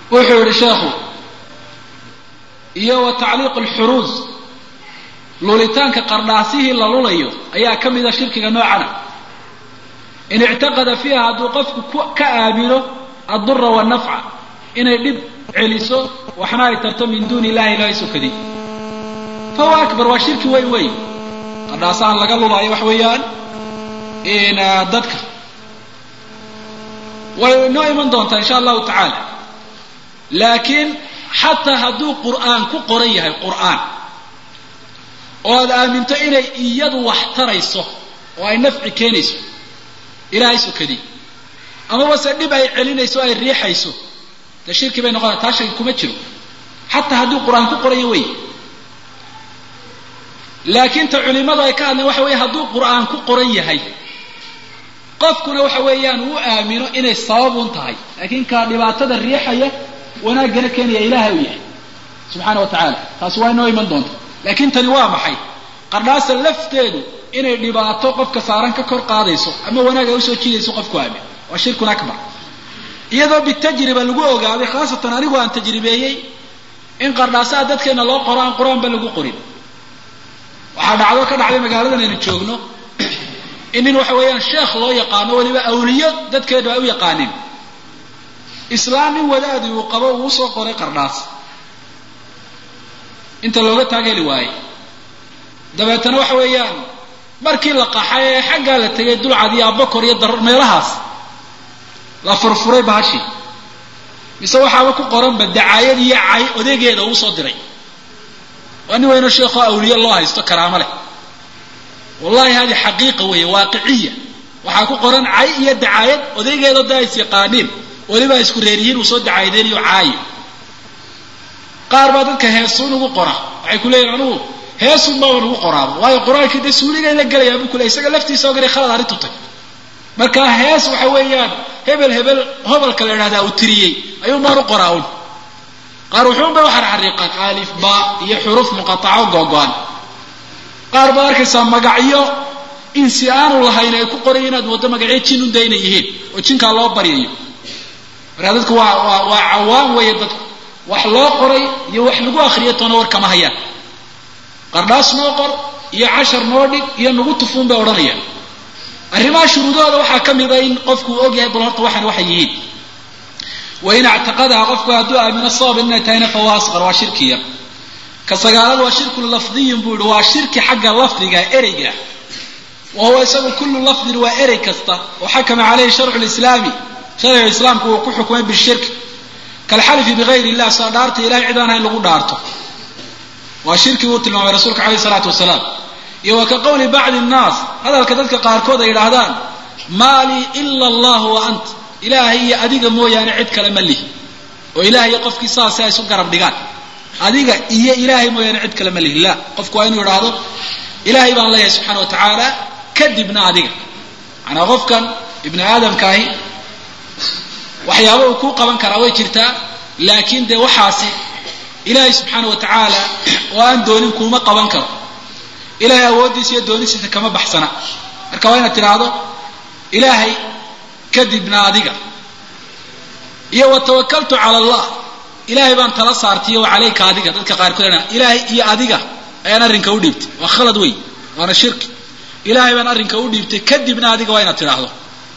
wuxuu yihi sheekhu iyo wa tacliiq alxuruus lulitaanka qardhaasihii la lulayo ayaa ka mida shirkiga noocana in ictaqada fiiha hadduu qofku ka aamino addura wannafca inay dhib celiso waxna ay tarto min duuni illahi ilahay sokadi fahuwa akbar waa shirki weyn weyn qardhaasahan laga lulaayo waxa weeyaan dadka way inoo iman doontaa insha allahu tacaala laakiin xataa hadduu qur'aan ku qoran yahay qur'aan oo aad aaminto inay iyadu wax tarayso oo ay nafci keenayso ilaahay sokadii amaba se dhib ay celinayso o ay riixayso dee shirki bay noqonaya taa shaki kuma jiro xataa hadduu qur-aan ku qoranya wey laakiin ta culimadu ay ka hadleen waxa weeye hadduu qur'aan ku qoran yahay qofkuna waxa weeyaan uu aamino inay sababun tahay laakiin kaa dhibaatada riixaya wanaaggana keenaya ilaahay u yahay subxaana wa tacaala taasi waa inoo iman doonta laakiin tani waa maxay qardhaasa lafteedu inay dhibaato qofka saaran ka kor qaadayso ama wanaag ay usoo jiidayso qofku aamin waa shirkun akbar iyadoo bitajriba lagu ogaaday khaasatan anigu aan tajribeeyey in qardhaasaha dadkeena loo qoro aan qur-aanba lagu qorin waxaa dhacdo ka dhacday magaaladan aynu joogno in nin waxa weeyaan sheekh loo yaqaano weliba awliyo dadkeenu ay u yaqaanin islaam nin wadaadi uu qabo uu usoo qoray qardhaas inta looga taageli waaye dabeetana waxa weeyaan markii la qaxay ee xaggaa la tegay dulcad iyo abakor iyo darar meelahaas la furfuray bahashi mise waxaaba ku qoranba dacaayad iyo cay odegeeda uu soo diray waa nin weyno sheekoo awliye loo haysto karaamo leh wallahi hadi xaqiiqa weeye waaqiciya waxaa ku qoran cay iyo dacaayad odaygeeda da is yaqaaniin weliba isku reeryihiin uu soo dacaayadeynayo caayo qaar baa dadka heesuun ugu qora waxay ku leeyihin anugu heesun baaba ugu qoraaba waayo qur-aankii dee suuligay la gelayaa buu ku leey isaga laftiisa ogana khalad arrintu tay marka hees waxa weeyaan hebel hebel hobalka la idhahdaa uu tiriyey ayuun baan u qoraa un qaar wuxuunbay u xarxariiqaan alif ba iyo xuruuf muqataco googo-an qaar baad arkaysaa magacyo insi aanu lahayn ay ku qorayo inaad waddo magacyo jin unda inay yihiin oo jinkaa loo baryayo markaa dadku waa waa waa cawaan weeye dadku wax loo qoray iyo wax lagu akriyo toona war kama hayaan qardhaas noo qor iyo cashar noo dhig iyo nagu tufuun bay odhanayaan arrimaha shuruudahooda waxaa ka mida in qofku uu ogyahay bal horta waxan waxay yihiin wain actaqadaha qofku hadduu aamino sabab inay tahayna fahuwa asqar waa shirki yar ka sagaalaad waa shirku lafdiyin buu yihi waa shirki xagga lafdiga ereyga wa huwa isagu kullu lafdin waa erey kasta oo xakama caleyhi sharcu lislaami sharciga islaamku uu ku xukumay bishirki kalxalifi bigayri illah soo dhaarta ilahay cid aan hayn lagu dhaarto waa shirki uu tilmaamay rasuulka caleyhi salaatu wasalaam iyo wa ka qowli bacdi nnaas hadalka dadka qaarkood ay yidhaahdaan maa lii ila allah wa ant ilaahay iyo adiga mooyaane cid kale ma lihi oo ilahay iyo qofkii saasi ay isu garab dhigaan adiga iyo ilaahay mooyaane cid kale ma lihi la qofku waa inuu idhaahdo ilaahay baan leeyahay subxana wa tacaala kadibna adiga macanaa qofkan ibni aadamkaahi waxyaaba uu kuu qaban karaa way jirtaa laakiin dee waxaasi ilaahay subxaana wa tacaala oo aan doonin kuuma qaban karo ilahay awooddiisa iyo doonistiisa kama baxsana marka waa inaad tidhaahdo ilaahay kadibna adiga iyo wa tawakaltu cala allah ilaahay baan tala saartiyo wa calayka adiga dadka qaarkood ilaahay iyo adiga ayaan arrinka u dhiibtay waa khalad wey waana shirki ilaahay baan arrinka u dhiibtay kadibna adiga waa inaad tidhaahdo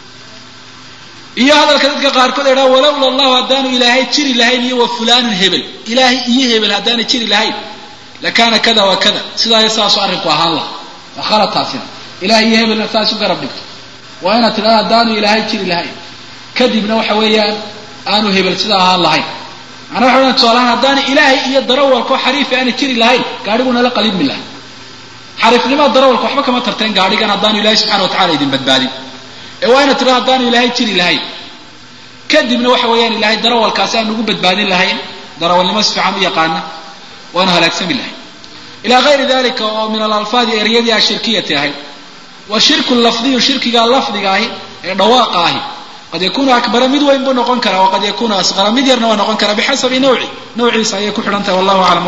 iyo hadalka dadka qaarkood ay dhaha walowla allahu haddaanu ilaahay jiri lahayn iyo wa fulaanun hebel ilaahay iyo hebel haddaana jiri lahayn lakaana kada wa kada sidaa saasu arrinku ahaan laha waa khalad taasina ilahay iyo hebelna saas u garab dhigto waa inaad tidhahdo haddaanu ilaahay jiri lahayn kadibna waxa weeyaan aanu hebel sidaa ahaan lahayn macnaa waxa weyan tusaalahaan haddaana ilaahay iyo darawalkoo xariifi aana jiri lahayn gaadhigu nala qalibmi laha xariifnimada darawalka waxba kama tarteen gaadhigan haddaanu ilahay subxana wa tacala idin badbaadin ee waa inaad tidhahdo haddaanu ilaahay jiri lahayn kadibna waxa weeyaan ilaahay darawalkaasi aan ugu badbaadin lahayn darawalnimo si fiican u yaqaana waanu halaagsami lahayn ilaa gayri dalika oo min alalfaadi eryadii ashirkiyati ahayd wa shirku lafdiyu shirkiga lafdiga ahi ee dhawaaqa ahi qad yakunu akbara mid weyn buu noqon karaa waqad yakunu asqara mid yarna waa noqon karaa bixasabi nawci nawciisa ayay ku xidhan tahay wallahu aclam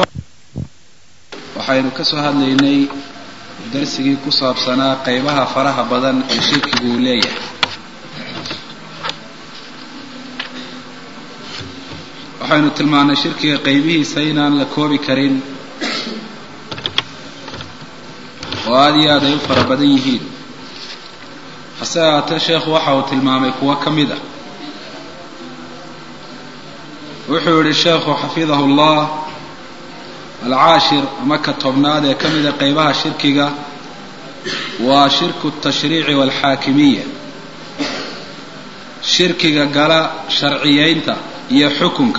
waxaynu ka soo hadlaynay darsigii ku saabsanaa qaybaha faraha badan ee shirkigu uu leeyahay waxaynu tilmaannay shirkiga qaybihiisa inaan la koobi karin oo aada iyo aad ay u fara badan yihiin hase ahaatee sheekhu waxa uu tilmaamay kuwo ka mid ah wuxuu yihi sheekhu xafidahu llah alcaashir ama ka tobnaad ee ka mida qaybaha shirkiga waa shirku tashriici waalxaakimiya shirkiga gala sharciyeynta iyo xukunka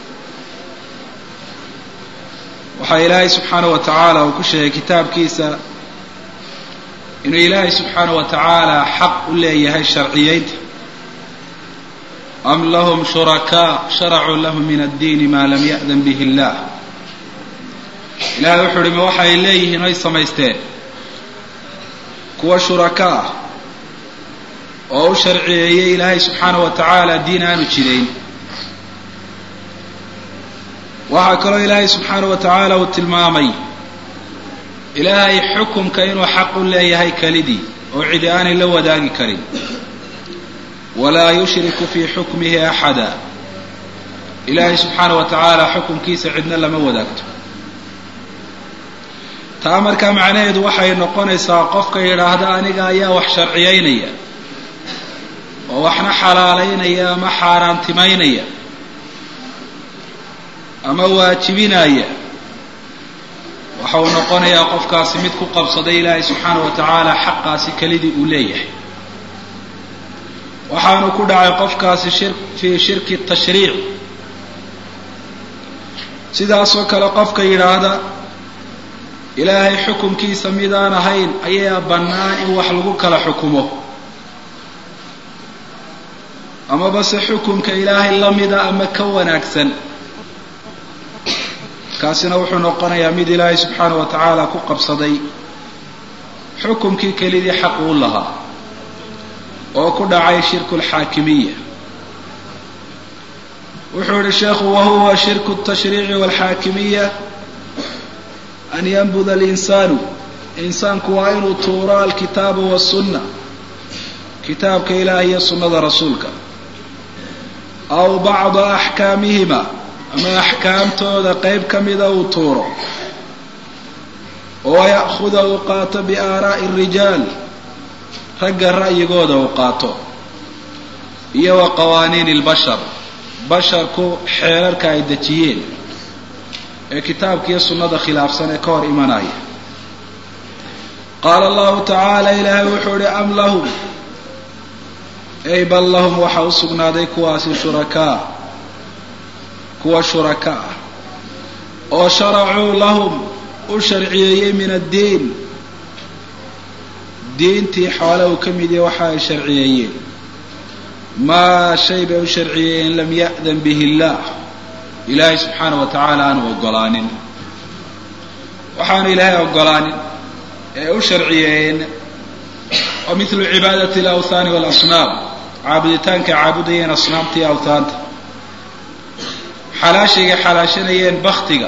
waxaa ilaahay subxaanahu wa tacaala uu ku sheegay kitaabkiisa inuu ilaahay subxaanahu wa tacaala xaq u leeyahay sharciyeynta am lahum shurakaa sharacuu lahum min addiini maa lam ya'dan bihi illah ilahay wuxuu uhi ma waxay leeyihiin oy samaysteen kuwa shuraka ah oo u sharciyeeyey ilaahay subxaanahu wa tacaala diin aanu jidayn waxaa kaloo ilaahay subxaanahu wa tacaala uu tilmaamay ilaahay xukumka inuu xaq u leeyahay kelidii oo cidi aanay la wadaagi karin walaa yushriku fii xukmihi axada ilaahay subxaanahu wa tacaala xukumkiisa cidna lama wadaagto taa markaa macnaheedu waxay noqonaysaa qofka yidhaahda aniga ayaa wax sharciyeynaya oo waxna xalaalaynaya ama xaaraantimaynaya ama waajibinaya waxa uu noqonayaa qofkaasi mid ku qabsaday ilaahay subxaanahu wa tacaala xaqaasi kelidii uu leeyahay waxaanu ku dhacay qofkaasi shir fii shirki tashriic sidaasoo kale qofka yidhaahda ilaahay xukumkiisa midaan ahayn ayaa bannaan in wax lagu kala xukumo amaba se xukumka ilaahay la mida ama ka wanaagsan kaasina wuxuu noqonayaa mid ilaahay subxaanahu wa tacaala ku qabsaday xukumkii kelidii xaq uu lahaa oo ku dhacay shirku alxaakimiya wuxuu yihi sheekhu wahuwa shirku tashriici walxaakimiya an yanbuda alinsaanu insaanku waa inuu tuuro alkitaaba wasunna kitaabka ilaah iyo sunnada rasuulka aw bacda axkaamihima ama axkaamtooda qeyb ka mida uu tuuro oo ya'khuda uu qaato biaaraa'i arijaal ragga ra'yigooda uu qaato iyo wa qawaaniini albashar basharku xeerarka ay dejiyeen ee kitaabka iyo sunnada khilaafsan ee ka hor imanaya qaala allahu tacaala ilaahay wuxuu ihi am lahum ey bal lahum waxaa u sugnaaday kuwaasi shurakaa kuwa shuraka ah oo sharacuu lahum u sharciyeeyey min addiin diintii xoole uu ka mid yahay waxa ay sharciyeeyeen maa shay bay u sharciyeeyeen lam ya'dan bihi illaah ilaahay subxaana wa tacaala aanu ogolaanin waxaanu ilaahay ogolaanin ee u sharciyeeyeen oo mithlu cibaadati alawthaani waalasnaam caabuditaanka caabudayeen asnaamta iyo awthaanta xalaashayga xalaashanayeen baktiga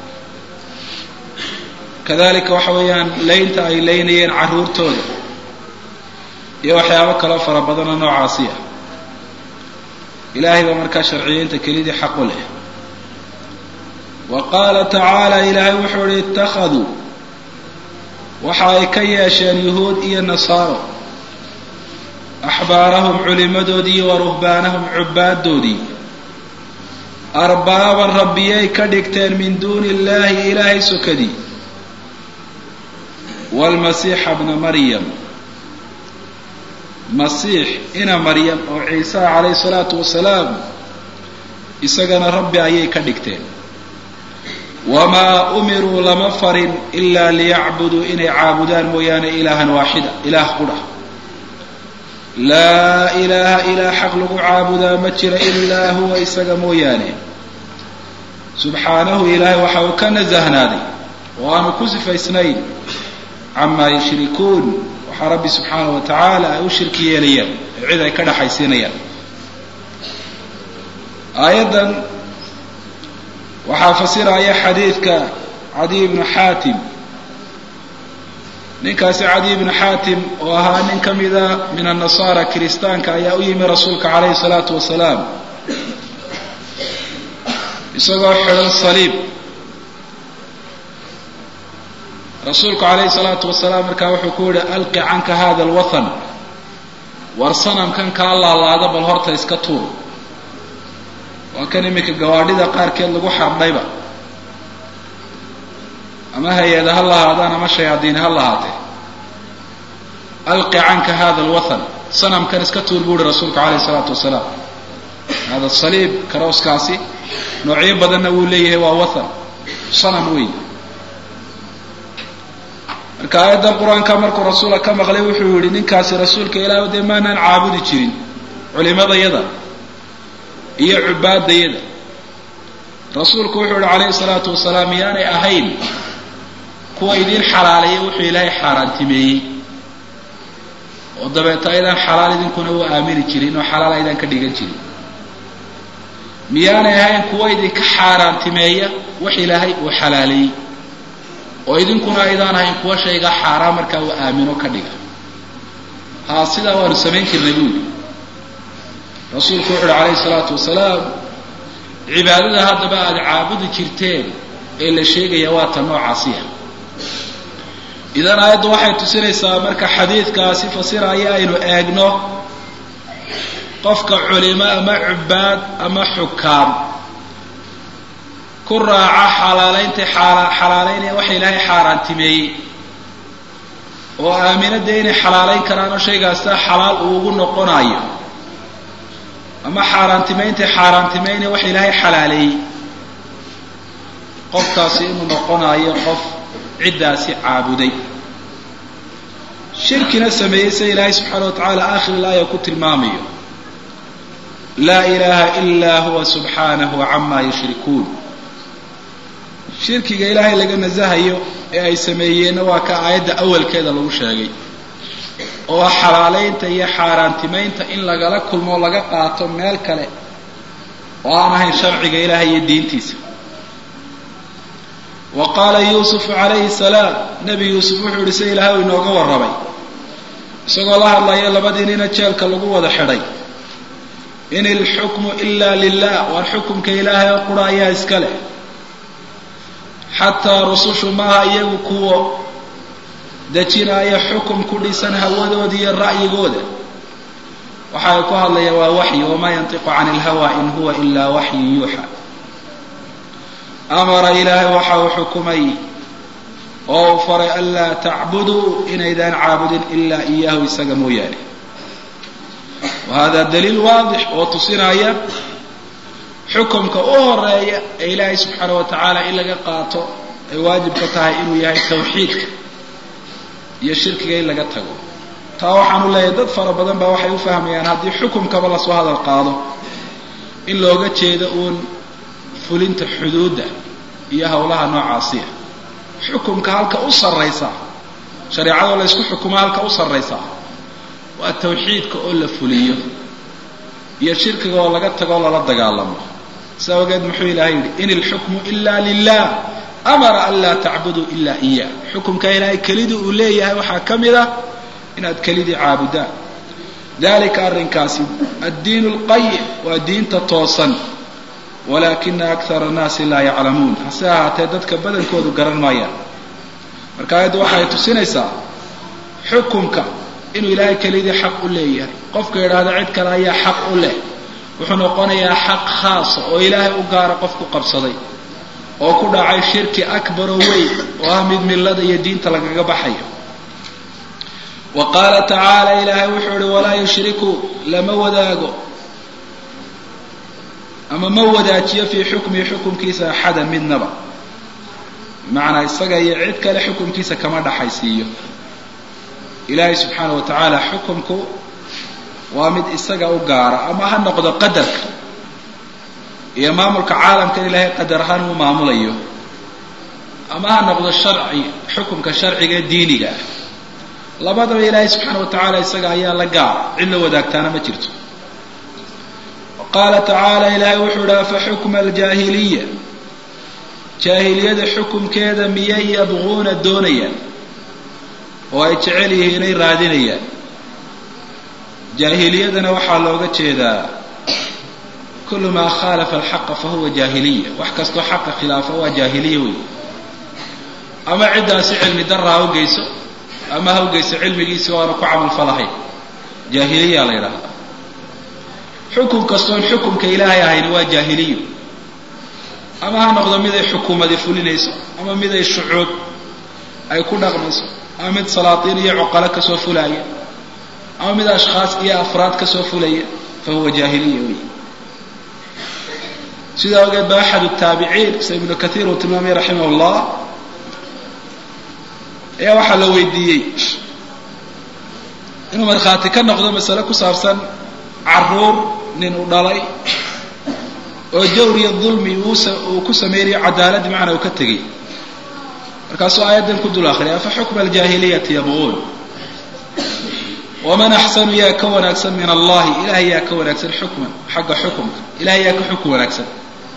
kadalika waxa weeyaan laynta ay laynayeen carruurtooda iyo waxyaabo kaloo fara badanoo noocaasi ah ilaahay baa markaa sharciyeynta kelidii xaq u leh wa qaala tacaala ilaahay wuxuu ihi ittakhaduu waxa ay ka yeesheen yuhuud iyo nasaaro axbaarahum culimadoodii iyo wa ruhbaanahum cubbaaddoodii arbaaban rabbiyay ka dhigteen min duuni illaahi ilaahay sokadii waalmasiixa bna maryam masiix ina maryam oo ciisaha calayhi salaatu wasalaam isagana rabbi ayay ka dhigteen wamaa umiruu lama farin ilaa liyacbuduu inay caabudaan mooyaane ilaahan waaxida ilaah qudha laa ilaaha ilaa xaq lagu caabudaa ma jira ilaa huwa isaga mooyaane subxaanahu ilaahay waxa uu ka nasahnaaday oo aanu ku sifaysnayn camaa yushrikuun waxaa rabbi subxaanahu wa tacaala ay u shirki yeelayaan ee cid ay ka dhaxaysiinayaan aayaddan waxaa fasiraya xadiidka cadiy ibnu xaatim ninkaasi cadiy ibnu xaatim oo ahaa nin ka mida min annasaara kiristaanka ayaa u yimi rasuulka calayhi salaatu wasalaam isagoo xidhan saliib rasuulku calayhi salaatu wasalaam markaa wuxuu ku yihi alqi canka hada alwathan war sanamkan kaa laalaada bal horta iska tuur waa kan iminka gawaadhida qaarkeed lagu xardhayba ama hay-ada ha lahaadaan ama shayaadiin ha lahaatee alqi canka hada alwathan sanamkan iska tuur buu uhi rasuulku calayhi salaatu wasalaam hada saliib karooskaasi noocyo badanna wuu leeyahay waa wathan sanam weyn marka aayaddan qur-aanka markuu rasuula ka maqlay wuxuu yihi ninkaasi rasuulka ilaah dee maanaan caabudi jirin culimadayada iyo cubaadayada rasuulku wuxuu yihi calayhi salaatu wasalaam miyaanay ahayn kuwa idiin xalaaleeya wuxuu ilaahay xaaraantimeeyey oo dabeeta aydaan xalaal idinkuna u aamini jirin oo xalaal aydaan ka dhigan jirin miyaanay ahayn kuwa idinka xaaraantimeeya wax ilaahay uu xalaaleeyey oo idinkuna aydaan ahayn kuwa shayga xaaraan markaa uu aamino ka dhiga haa sidaa waanu samayn jirnay buuli rasuulku wuxu uhi calayhi salaatu wasalaam cibaadada haddaba aada caabudi jirteen ee la sheegaya waa ta noocaasiya idan aayaddu waxay tusinaysaa marka xadiidkaasi fasiraya aynu eegno qofka culimo ama cubaad ama xukaam ku raaca xalaalaynta xalaalaynaya waxa ilaahay xaaraantimeeyey oo aaminada inay xalaalayn karaan oo shaygaasa xalaal uu ugu noqonayo ama xaaraantimayntay xaaraantimaynaya waxa ilaahay xalaaleeyey qofkaasi inuu noqonayo qof ciddaasi caabuday shirkina sameeyey sida ilaahay subxaana wa tacaala aakhir ilaaya ku tilmaamayo laa ilaaha ilaa huwa subxaanahu camaa yushrikuun shirkiga ilaahay laga nasahayo ee ay sameeyeenna waa ka aayadda awalkeeda lagu sheegay oo ah xalaalaynta iyo xaaraantimaynta in lagala kulmo o laga qaato meel kale oo aan ahayn sharciga ilaahay iyo diintiisa wa qaala yuusufu calayhi salaam nebi yuusuf wuxuu yihi sida ilaahay u inooga warramay isagoo la hadlaya labadii nina jeelka lagu wada xidhay in ilxukmu ila lilah waar xukumka ilaahay oo qura ayaa iska leh xataa rusushu maaha iyagu kuwo dejinaya xukum ku dhisan hawadooda iyo ra'yigooda waxa ay ku hadlayaan waa waxyi wamaa yantiqu cani ilhawa in huwa ilaa waxyu yuuxa amara ilaahay waxa uu xukumay oo uu faray anlaa tacbuduu inaydaan caabudin ilaa iyaahu isaga mooyaane wa hada daliil waadix oo tusinaya xukumka u horeeya ee ilaahay subxaana wa tacaala in laga qaato ay waajibka tahay inuu yahay tawxiidka iyo shirkiga in laga tago taa waxaanu leeyahay dad fara badan baa waxay u fahmayaan haddii xukumkaba lasoo hadal qaado in looga jeedo uun fulinta xuduudda iyo howlaha noocaasiya xukumka halka u sarraysa shareecadoo la ysku xukumo halka u sarraysa waa tawxiidka oo la fuliyo iyo shirkiga oo laga tago o lala dagaalamo saa ogeed muxuu ilahay yidhi in ilxukmu ila lilah amara an laa tacbuduu ila iya xukumka ilaahay kelidii uu leeyahay waxaa ka mid ah inaad kelidii caabudaan dalika arrinkaasi addiin lqayim waa diinta toosan walaakina akara annaasi laa yaclamuun hase ahaatee dadka badankoodu garan maayaan marka aayaddu waxay tusinaysaa xukumka inuu ilaahay kelidii xaq u leeyahay qofka yidhaahda cid kale ayaa xaq u leh wuxuu noqonayaa xaq khaasa oo ilaahay u gaara qof ku qabsaday oo ku dhacay shirki akbaroo weyn oo ah mid millada iyo diinta lagaga baxayo wa qaala tacaala ilaahay wuxuu ihi walaa yushriku lama wadaago ama ma wadaajiyo fii xukmihi xukumkiisa axadan midnaba bimacnaa isaga iyo cid kale xukumkiisa kama dhaxaysiiyo ilaahay subxaana wa tacaala xukumku waa mid isaga u gaara ama ha noqdo qadarka iyo maamulka caalamkan ilaahay qadar ahaan uu maamulayo ama ha noqdo sharci xukumka sharciga diiniga ah labadaba ilaahay subxaana wa tacaala isaga ayaa la gaara cid la wadaagtaana ma jirto qaala tacaala ilaahay wuxuu idhi afa xukma aljaahiliya jaahiliyada xukumkeeda miyay yabquuna doonayaan oo ay jecel yihiin inay raadinayaan jaahiliyadana waxaa looga jeedaa kulu maa khaalafa alxaqa fahuwa jaahiliya wax kastoo xaqa khilaafa waa jaahiliya wey ama ciddaasi cilmi darra ha ugeyso ama ha ugeyso cilmigiisi o aanu ku camalfalahayn jaahiliya la yidhaahdaa xukun kastoon xukumka ilaahay ahayn waa jaahiliyo ama ha noqdo mid ay xukuumadi fulinayso ama mid ay shucuub ay ku dhaqmayso ama mid salaatiin iyo cuqalo kasoo fulaya ama mid ashkhaas iyo afraad kasoo fulaya fa huwa jaahiliya wey sidaa ogeed ba axad taabiciin sida ibnu kaiir uu tilmaamay raximah llah ayaa waxaa la weydiiyey inuu markhaati ka noqdo masale ku saabsan caruur nin uu dhalay oo jawr iyo dulmi uu ku samaynayo cadaaladdi macna uu ka tegey markaasuu aayaddan ku dul akriyay afa xukma aljaahiliyati yabquun waman axsanu yaa ka wanaagsan min allahi ilahay yaa ka wanaagsan xukman xagga xukumka ilahay yaa ka xukun wanaagsan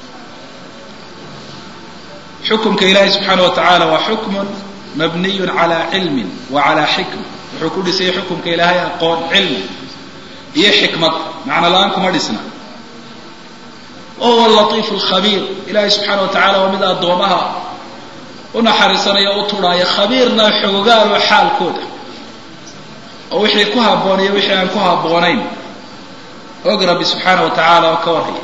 xukumka ilaahay subxaana wa tacaala waa xukmun mabniyun calaa cilmin wa calaa xikma wuxuu ku dhisay xukumka ilaahay aqoon cilmi iyo xikmad macno la-aan kuma dhisna wa huwa latiifu lkhabiir ilaahay subxaana wa tacala waa mid addoomaha u naxariisanaya o u tudhaaya khabiirna xogogaalo xaalkooda oo wixii ku habboon iyo wixii aan ku habboonayn og rabbi subxaana wa tacaala oo ka warhaya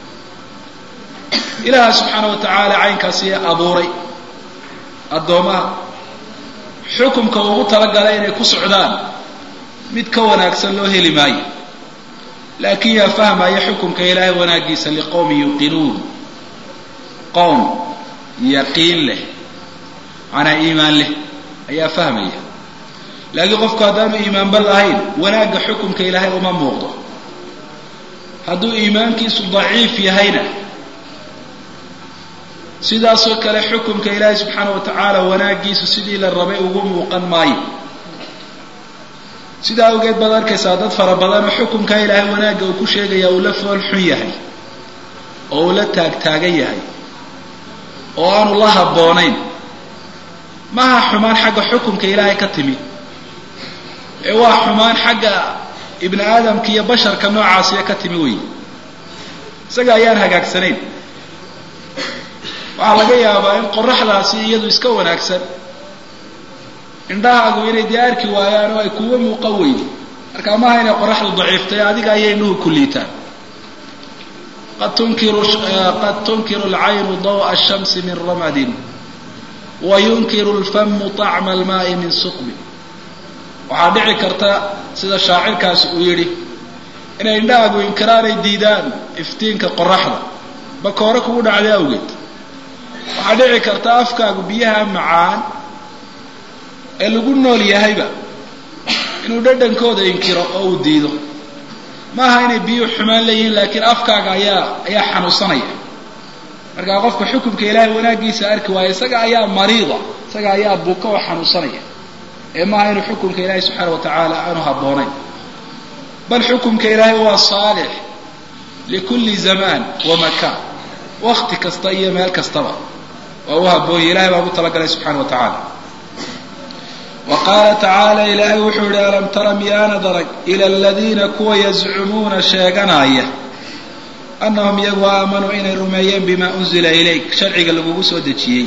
ilaaha subxaana wa tacaala caynkaasi abuuray addoomaha xukumka ugu talagalay inay ku socdaan mid ka wanaagsan loo heli maayo laakiin yaa fahmaya xukumka ilaahay wanaagiisa liqowmin yuqinuun qowm yaqiin leh macnaa iimaan leh ayaa fahmaya laakiin qofku haddaanu iimaanba lahayn wanaagga xukumka ilaahay uma muuqdo hadduu iimaankiisu daciif yahayna sidaasoo kale xukumka ilaahay subxaana wa tacaala wanaaggiisu sidii la rabay ugu muuqan maayo sidaa awgeed baad arkaysaa dad fara badanoo xukumkaa ilaahay wanaagga uu ku sheegaya uu la fool xun yahay oo uu la taagtaagan yahay oo aanu la habboonayn maaha xumaan xagga xukumka ilaahay ka timi ee waa xumaan xagga ibni aadamka iyo basharka noocaasiya ka timi wey isaga ayaan hagaagsanayn waxaa laga yaabaa in qoraxdaasi iyadu iska wanaagsan indhahaagu inay dee arki waayaan oo ay kuwa muuqan weydo markaa maaha inay qoraxdu daciiftay adiga ayay indhuhu ku liitaan qad tunkiru qad tunkiru alcaynu daw'a ashamsi min ramadin wa yunkiru lfamu طacma almaai min suqbi waxaa dhici karta sida shaacirkaasi uu yidhi inay indhahaagu inkiraanay diidaan iftiinka qoraxda bakoore kugu dhacday awgeed waxaa dhici karta afkaagu biyaha macaan ee lagu nool yahayba inuu dhadhankooda inkiro oo uu diido maaha inay biyuhu xumaan leeyihiin laakiin afkaaga ayaa ayaa xanuunsanaya markaa qofka xukumka ilaahay wanaaggiisa arki waayo isaga ayaa mariida isaga ayaa buka oo xanuunsanaya ee maaha inuu xukumka ilaahay subxaana wa tacaala aanu habboonayn bal xukumka ilaahay waa saalix likulli zamaan wa makaan wakti kasta iyo meel kastaba waa u haboonya ilahay baa ugu talagalay subxana wa tacaala wa qaala tacaala ilaahay wuxuu yihi alam tara miyaanad arag ila aladiina kuwa yazcumuuna sheeganaya annahum iyagu aamanuu inay rumeeyeen bimaa unzila ilayk sharciga lagugu soo dejiyey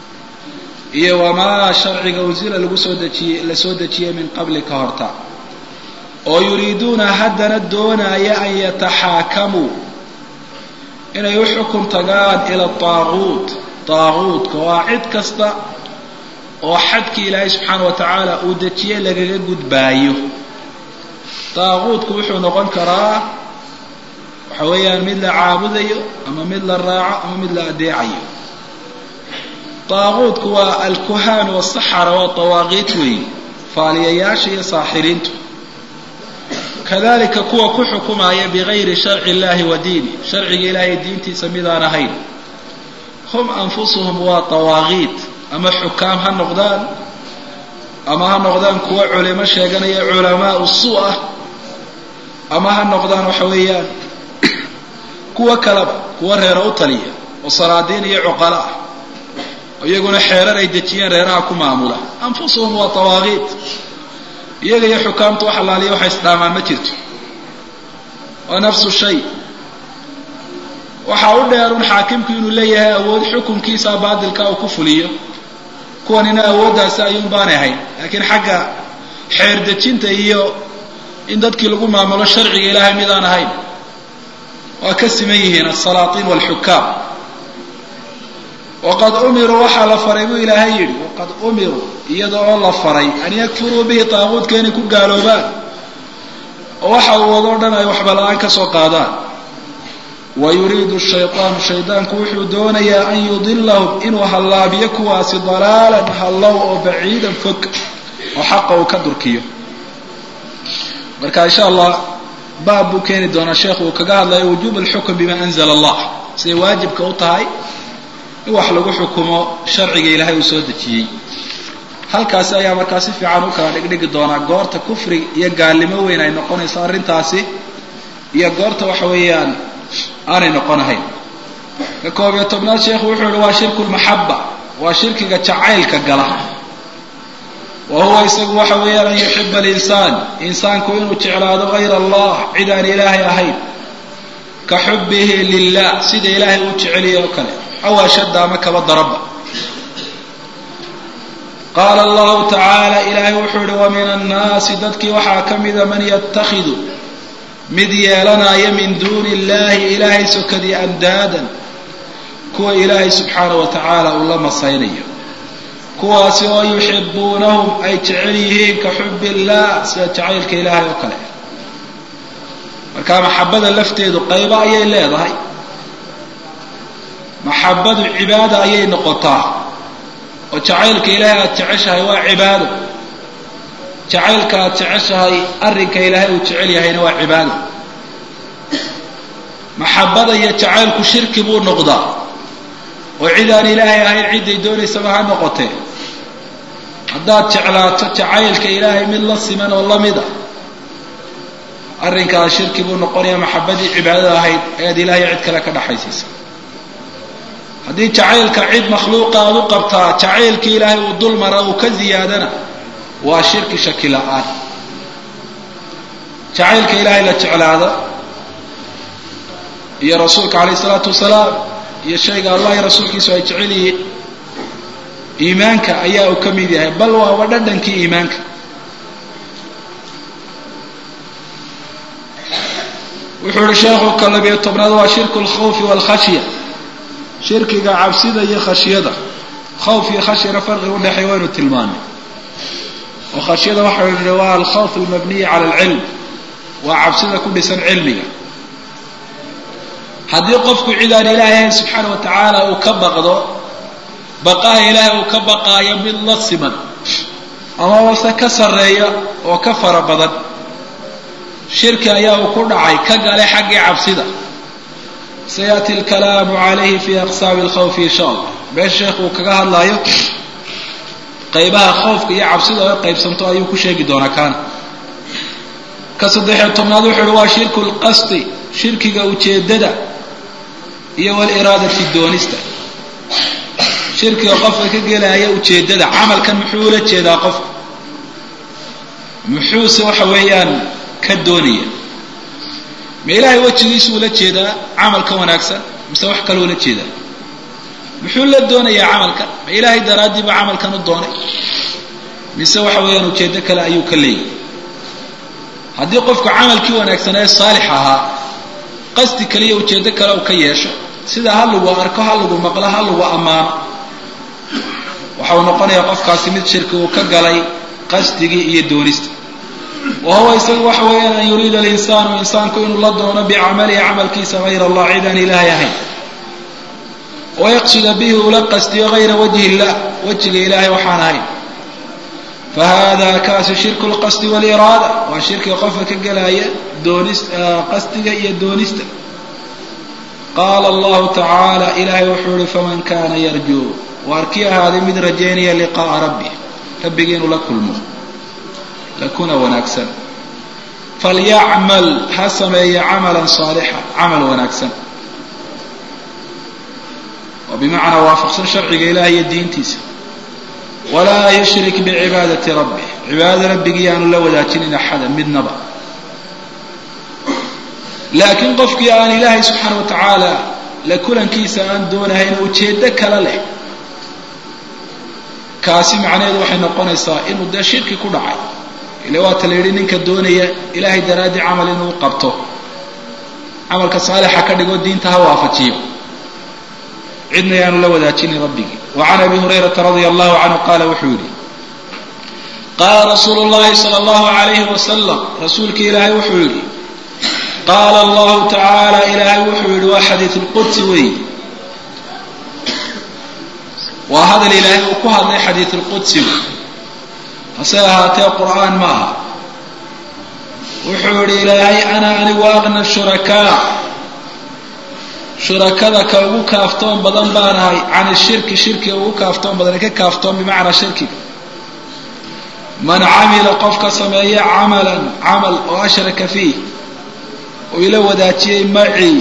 iyo wamaa sharciga unsila lagu soo dejiyey la soo dejiyey min qabli ka horta oo yuriiduuna haddana doonaya an yataxaakamuu inay u xukun tagaan ila taaguut taaguutka waa cid kasta oo xadkii ilaahay subxaana wa tacaala uu dejiyey lagaga gudbaayo taaguutku wuxuu noqon karaa waxa weeyaan mid la caabudayo ama mid la raaco ama mid la adeecayo taaguutku waa alkuhaan wasaxara waa dawaaqiit weey faaliyayaasha iyo saaxiriintu kadalika kuwa ku xukumaya bigayri sharci illahi wa diini sharciga ilaahay diintiisa midaan ahayn hum anfusuhum waa dawaaqiit ama xukaam ha noqdaan ama ha noqdaan kuwa culimo sheeganaya culamaau suu ah ama ha noqdaan waxa weeyaan kuwa kaleba kuwa reero u taliya oo salaadiin iyo cuqalo ah iyaguna xeerar ay dejiyeen reeraha ku maamula anfusuhum waa dawaaqiit iyaga iyo xukaamtu wax allaaliya waxay isdhaamaan ma jirto waa nafsu shay waxaa u dheerun xaakimku inuu leeyahay awood xukunkiisa baadilka uu ku fuliyo kuwanina awooddaasi ayuun baanay ahayn laakiin xagga xeer dejinta iyo in dadkii lagu maamulo sharciga ilaahay midaan ahayn waa ka siman yihiin asalaatiin walxukaam waqad umiruu waxaa la faray buu ilaahay yidhi waqad umiruu iyada oo la faray an yakfuruu bihi taaquudka inay ku gaaloobaan oo waxa uu wadoo dhan ay waxba la-aan ka soo qaadaan wa yuriidu shaydaanu shaydaanku wuxuu doonayaa an yudilahum inuu hallaabiyo kuwaasi dalaalan hallow oo baciidan fog oo xaqa uu ka durkiyo marka insha allah baab buu keeni doonaa sheekhu uu kaga hadlayo wujuub alxukm bima anzala allah siday waajibka u tahay in wax lagu xukumo sharciga ilaahay uu soo dejiyey halkaasi ayaa markaa si fiican u kala dhigdhigi doonaa goorta kufri iyo gaalnimo weyn ay noqonayso arrintaasi iyo goorta waxa weeyaan aanay noqonahayn ka koob iyo tobnaad sheekhu wuxuu yihi waa shirku lmaxaba waa shirkiga jacaylka gala wa huwa isagu waxa weeyaan an yuxiba alinsaan insaanku inuu jeclaado hayra allah cid aan ilaahay ahayn ka xubihi lilah sida ilaahay uu jeceliya oo kale aw ashadda ama kaba daraba qaala allahu tacaala ilaahay wuxuu yihi wa min annaasi dadkii waxaa ka mida man yatakhidu mid yeelanaya min duuni illahi ilaahay sokadii andaadan kuwa ilaahay subxaana wa tacaala uu la masaynayo kuwaasi oo yuxibuunahum ay jecel yihiin ka xubi illah sida jacaylka ilaahay oo kale marka maxabada lafteedu qaybo ayay leedahay maxabadu cibaada ayay noqotaa oo jacaylka ilaahay aada jeceshahay waa cibaado jacaylka aada jeceshahay arrinka ilaahay uu jecel yahayna waa cibaado maxabada iyo jacaylku shirki buu noqdaa oo cid aan ilaahay ahayn cidday doonaysaba ha noqotee haddaad jeclaato jacaylka ilaahay mid la siman oo la mid a arrinkaas shirki buu noqonayaa maxabadii cibaadada ahayd ayaad ilaahay cid kale ka dhaxaysiisa haddii jacaylka cid makhluuqa aad u qabtaa jacaylkii ilaahay uu dul mara uu ka ziyaadana waa shirki shaki la-aan jacaylka ilaahay la jeclaada iyo rasuulka calayh isalaatu wasalaam iyo shayga allah iyo rasuulkiisu ay jecel yihiin iimaanka ayaa uu ka mid yahay bal waaba dhadhankii iimaanka wuxuu ihi sheekhu ka labiyo tobnaad waa shirku lkhawfi waalkhashya shirkiga cabsida iyo khashyada khawf iyo khashyana farqi udhexeey waynu tilmaanay oo khashyada waxau nihi waa alkhawf almabniyi cala alcilm waa cabsida ku dhisan cilmiga haddii qofku cid aan ilaahay ahayn subxaana wa tacaala uu ka baqdo baqaha ilaahay uu ka baqaayo mid la siman amabase ka sarreeya oo ka fara badan shirki ayaa uu ku dhacay ka gale xaggii cabsida sayaati alkalaamu calayhi fi aqsaabi alkhawfi insha allah meesha sheekhu uu kaga hadlaayo qaybaha khawfka iyo cabsida oo qaybsanto ayuu ku sheegi doonaa kaana ka saddexiyo tobnaad wuxuu uhi waa shirku lqasdi shirkiga ujeedada iyo waliraadati doonista shirkiga qofka ka gelaya ujeedada camalkan muxuu ula jeedaa qofka muxuuse waxa weeyaan ka doonaya ma ilaahay wejigiisu ula jeedaa camalka wanaagsan mise wax kaloo ula jeedaa muxuu la doonayaa camalkan ma ilaahay daraaddiiba camalkan u doonay mise waxa weeyaan ujeeddo kale ayuu ka leeyahy haddii qofku camalkii wanaagsan ee saalix ahaa qasdi kaliya ujeeddo kale uu ka yeesho sida ha lagu arko ha lagu maqlo ha lagu ammaano waxa uu noqonayaa qofkaasi mid shirki uu ka galay qasdigii iyo doonista wa huwa isagu waxa weeyaan an yuriida alinsaanu insaanku inuu la doono bicamalihi camalkiisa hayra allah cid aan ilaahay ahayn wayaqsuda bihi ula qasdiyo hayra wajhi illah wejiga ilaahay waxaan ahayn fahada kaasu shirku lqasdi waliraada waa shirkiga qofka ka gelaya doonis qasdiga iyo doonista qaala allahu tacaala ilaahay wuxuu ihi faman kana yarjuu waar kii ahaaday mid rajaynaya liqa'a rabbi rabbigii inuu la kulmo lakuna wanaagsan falyacmal ha sameeya camalan saalixa camal wanaagsan oo bimacnaa waafaqsan sharciga ilaah iyo diintiisa walaa yushrik bicibaadati rabbih cibaadada rabbigii aanu la wadaajinin axada midnaba laakiin qofkii aan ilaahay subxaana wa tacaala la kulankiisa aan doonahayn ujeeddo kale leh kaasi macnaheedu waxay noqonaysaa inuu dee shirki ku dhacay ile waata la yidhi ninka doonaya ilaahay daraaddii camal inuu qabto camalka saalixa ka dhigo diinta ha waafajiyo cidna yaanu la wadaajinin rabbigii wa can abi hurayrata radia allahu canhu qaala wuxuu yidhi qaala rasuulu llahi sala allahu alayhi wasalam rasuulka ilaahay wuxuu yidhi qaala allahu tacaala ilaahay wuxuu yidhi waa xadiid lqudsi weey waa hadal ilaahay uu ku hadlay xadiid lqudsigu hase ahaatee qur'aan ma aha wuxuu yidhi ilaahay ana anigu aqna shurakaa shurakada ka ugu kaaftoon badan baan ahay can ishirki shirkiga ugu kaaftoon badan ka kaaftoon bimacnaa shirkiga man camila qofka sameeya camalan camal oo ashraka fiih oo ila wadaajiyey macii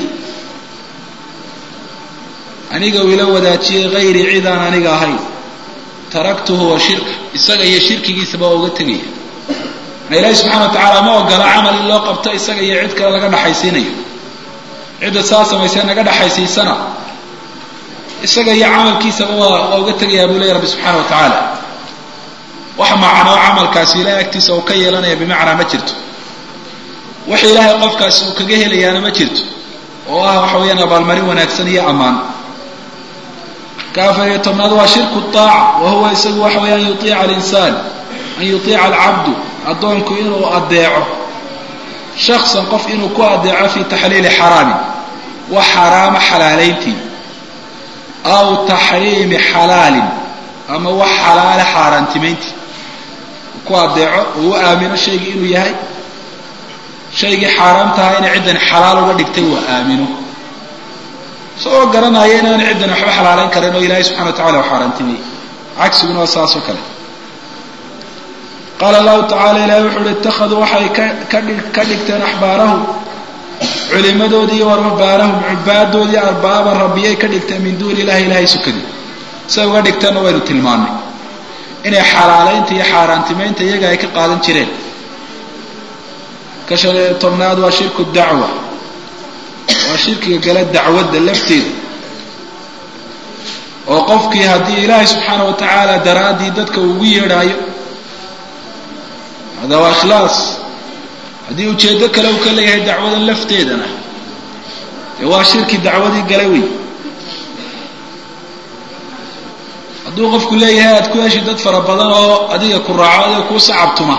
aniga uu ila wadaajiyey hayrii cidaan aniga ahayn taraktuhu wa shirka isaga iyo shirkigiisaba waa uga tegaya na ilaahi subxana wa tacaala ma ogola camal in loo qabto isaga iyo cid kale laga dhaxaysiinayo cidda saa samaysee naga dhaxaysiisana isaga iyo camalkiisaba waa waa uga tegayaa buu leeya rabbi subxaana wa tacaala wax macnoo camalkaasi ilahay agtiisa uu ka yeelanaya bimacnaa ma jirto wax ilaahay qofkaasi uu kaga helayaana ma jirto oo ah waxa weeyaan abaalmarin wanaagsan iyo ammaan ka afar iyo tobnaad waa shirku aaca wa huwa isagu waxa weeye an yuiica alinsaan an yuiica alcabdu addoonku inuu adeeco shaksan qof inuu ku adeeco fi taxliili xaraamin wax xaraama xalaalayntii aw taxriimi xalaalin ama wax xalaale xaaraantimayntii ku adeeco oo u aamino shaygii inuu yahay shaygii xaaraam tahay inay ciddan xalaal uga dhigtay uu aamino isagoo garanaya inaan ciddan waxba xalaalayn karin oo ilaahay subxana wa tacala u xaaraantimay cagsiguna waa saas oo kale qaala allahu tacala ilahay wuxu uhi ittakhaduu waxay ka dhigteen axbaarahum culimadoodii iyo warbaarahum cubaadoodii arbaaban rabbiyay ka dhigteen min duuni ilahi ilahay sukadii siay uga dhigteenna waynu tilmaannay inay xalaalaynta iyo xaaraantimaynta iyaga ay ka qaadan jireen ka shan iyo tobnaad waa shirku dacwa waa shirkiga gala dacwadda lafteeda oo qofkii haddii ilaahay subxaana wa tacaala daraaddii dadka ugu yeedhaayo hada waa ikhlaas haddii ujeeddo kale uu ka leeyahay dacwadan lafteedana dee waa shirki dacwadii gala wey hadduu qofku leeyahay aad ku heshi dad fara badan oo adiga ku raaco adiga kuu sacabtuma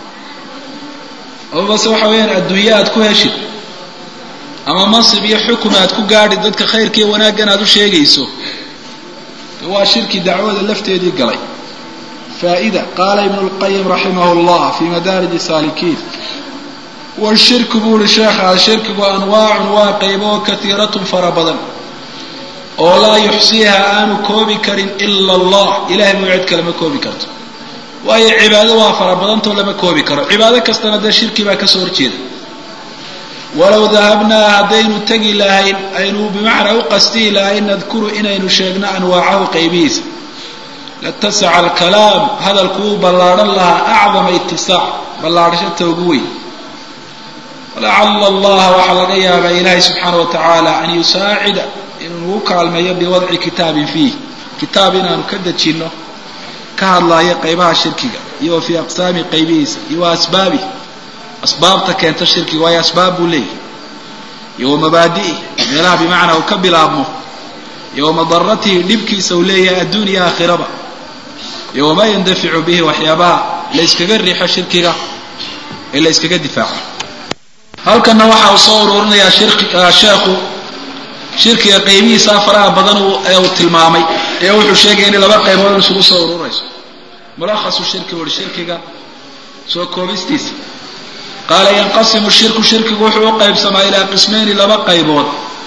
ama base waxa weeyaan adduunye aad ku heshid ama mansib iyo xukun aad ku gaadhid dadka khayrka iyo wanaaggan aad u sheegayso de waa shirki dacwada lafteedii galay faa'ida qaala ibnu lqayim raximah llah fi madaarij saalikiin washirku buu uhi sheekhaa shirkigu anwaacun waa qaybo kaiiratun fara badan oo laa yuxsiiha aanu koobi karin ila allah ilahay muu cid kale ma koobi karto waayo cibaado waa fara badantoo lama koobi karo cibaado kastana dee shirki baa kasoo horjeeda walow dahabnaa haddaynu tegi lahayn aynu bimacnaa u qasdihi lahayn nadkuru inaynu sheegno anwaacahu qaybihiisa latasaca alkalaam hadalku wuu ballaadhan lahaa acdama itisaac ballaadhashata ugu weyn walacala allaha waxaa laga yaabaa ilaahay subxaana wa tacaala an yusaacida inuu nagu kaalmeeyo biwadci kitaabin fiih kitaab inaanu ka dejinno ka hadlaayo qaybaha shirkiga iyo wa fii aqsaami qaybihiisa iyo wa asbaabi asbaabta keenta shirkiga waayo asbaab buu leeyahy iyo wa mabaadi'ih meelaha bimacnaa uu ka bilaabmo iyo wa madaratihi dhibkiisa uu leeyahay adduun iyo aakhiraba iyo wamaa yandaficu bihi waxyaabaha la yskaga riixo shirkiga ee la yskaga difaaco halkanna waxa uu soo ururinayaa sheekhu shirkiga qaybihiisa faraha badan ee uu tilmaamay ee wuxuu sheegaya in laba qaybood isugu soo ururayso mulakhasu shirki wuhi shirkiga soo koobistiisa qaala yanqasimu shirku shirkigu wuxuu u qaybsamaa ilaa qismayni laba qaybood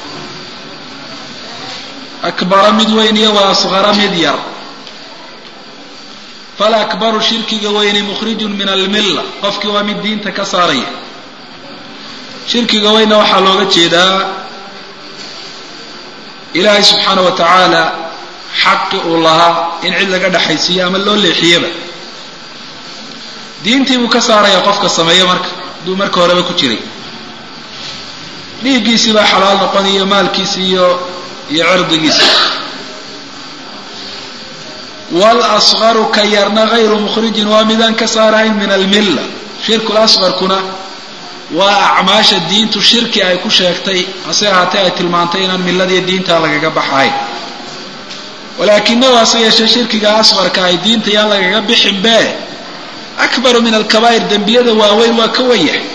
akbara mid weyn iyo wa asqara mid yar falakbaru shirkiga weyni mukhrijun min almilla qofkii waa mid diinta ka saaraya shirkiga weynna waxaa looga jeedaa ilaahay subxaana wa tacaala xaqi uu lahaa in cid laga dhexaysiiyo ama loo leexiyaba diintii buu ka saaraya qofka sameeya marka hadduu marka horeba ku jiray dhiiggiisii baa xalaal noqon iyo maalkiisi iyo iyo cirdigiisa walasgaru ka yarna gayru mukhrijin waa midaan ka saarahayn min almilla shirku lasqarkuna waa acmaasha diintu shirki ay ku sheegtay hase ahaatee ay tilmaantay inaan milladiiyo diintaa lagaga baxahayn walaakinahu hase yeeshee shirkiga asqarka ay diinta yaan lagaga bixin bee akbaru min alkabaa'ir dembiyada waaweyn waa ka wen yahay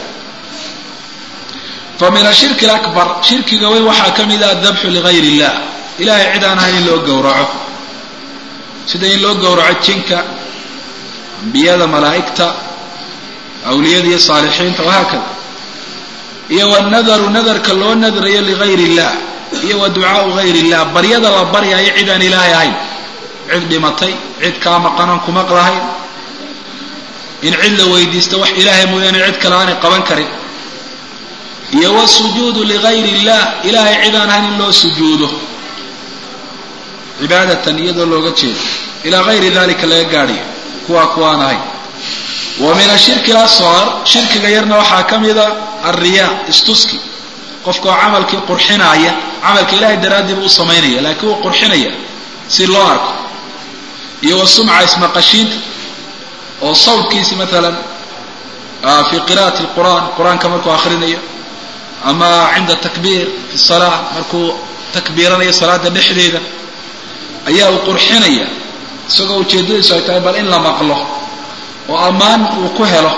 fa min ashirki alakbar shirkiga weyn waxaa ka mid ah adabxu ligayr illah ilahay cid aan ahayn in loo gowraco sida in loo gowraco jinka ambiyada malaa'igta awliyada iyo saalixiinta wahaakada iyo wanadaru nadarka loo nadrayo ligayr illah iyo wa ducaau gayr illah baryada la baryayo cid aan ilaahay ahayn cid dhimatay cid kaa maqanan ku maqlahayn in cid la weydiisto wax ilaahay mooyaane cid kale aanay qaban karin iyo wasujuudu ligayr illah ilaahay cid aan ahayn in loo sujuudo cibaadatan iyadoo looga jeedo ilaa gayri dalika laga gaadhayo kuwaa kuwaan ahayn wa min ashirki lasqar shirkiga yarna waxaa ka mida alriyaa istuski qofka oo camalkii qurxinaaya camalka ilahay daraadii buu u samaynaya laakiin wuu qurxinaya si loo arko iyo wa sumca ismaqashiinta oo sawdkiisi maalan fi qira'ati lqur'an qur-aanka markuu akhrinayo ama cinda takbiir fi salaa markuu takbiiranayo salaada dhexdeeda ayaa uu qurxinaya isagoo ujeeddadiisu ay tahay bal in la maqlo oo ammaan uu ku helo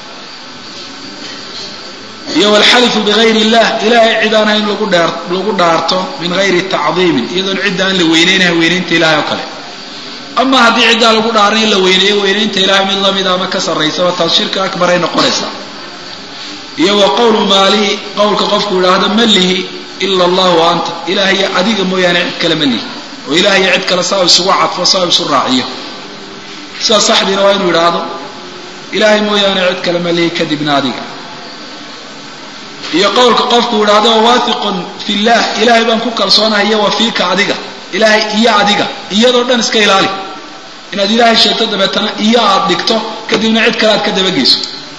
iyo walxalifu bigayr illah ilahay cid aan ahayn lagu dheer lagu dhaarto min gayri tacdiimin iyadoon cidda aan la weyneynaha weynaynta ilahay oo kale ama haddii ciddaa lagu dhaaran in la weyneeyo weynaynta ilahay mid lamida ama ka sarraysaba taas shirka akbar ay noqonaysaa iyo wa qowlu maalihi qowlka qofku yidhaahdo ma lihi ila allah wa anta ilaahaya adiga mooyaane cid kale ma lihi oo ilaahaya cid kale saa isugu cadfo saa isu raaciyo sidaa saxdiina waa inuu yidhaahdo ilaahay mooyaane cid kale ma lihi kadibna adiga iyo qowlka qofku yidhaahdo waathiqun fi llah ilaahay baan ku kalsoonahay iyo wa fiika adiga ilaahay iyo adiga iyadoo dhan iska ilaali inaad ilaahay sheegto dabeetana iyo aada dhigto kadibna cid kale aad ka dabageyso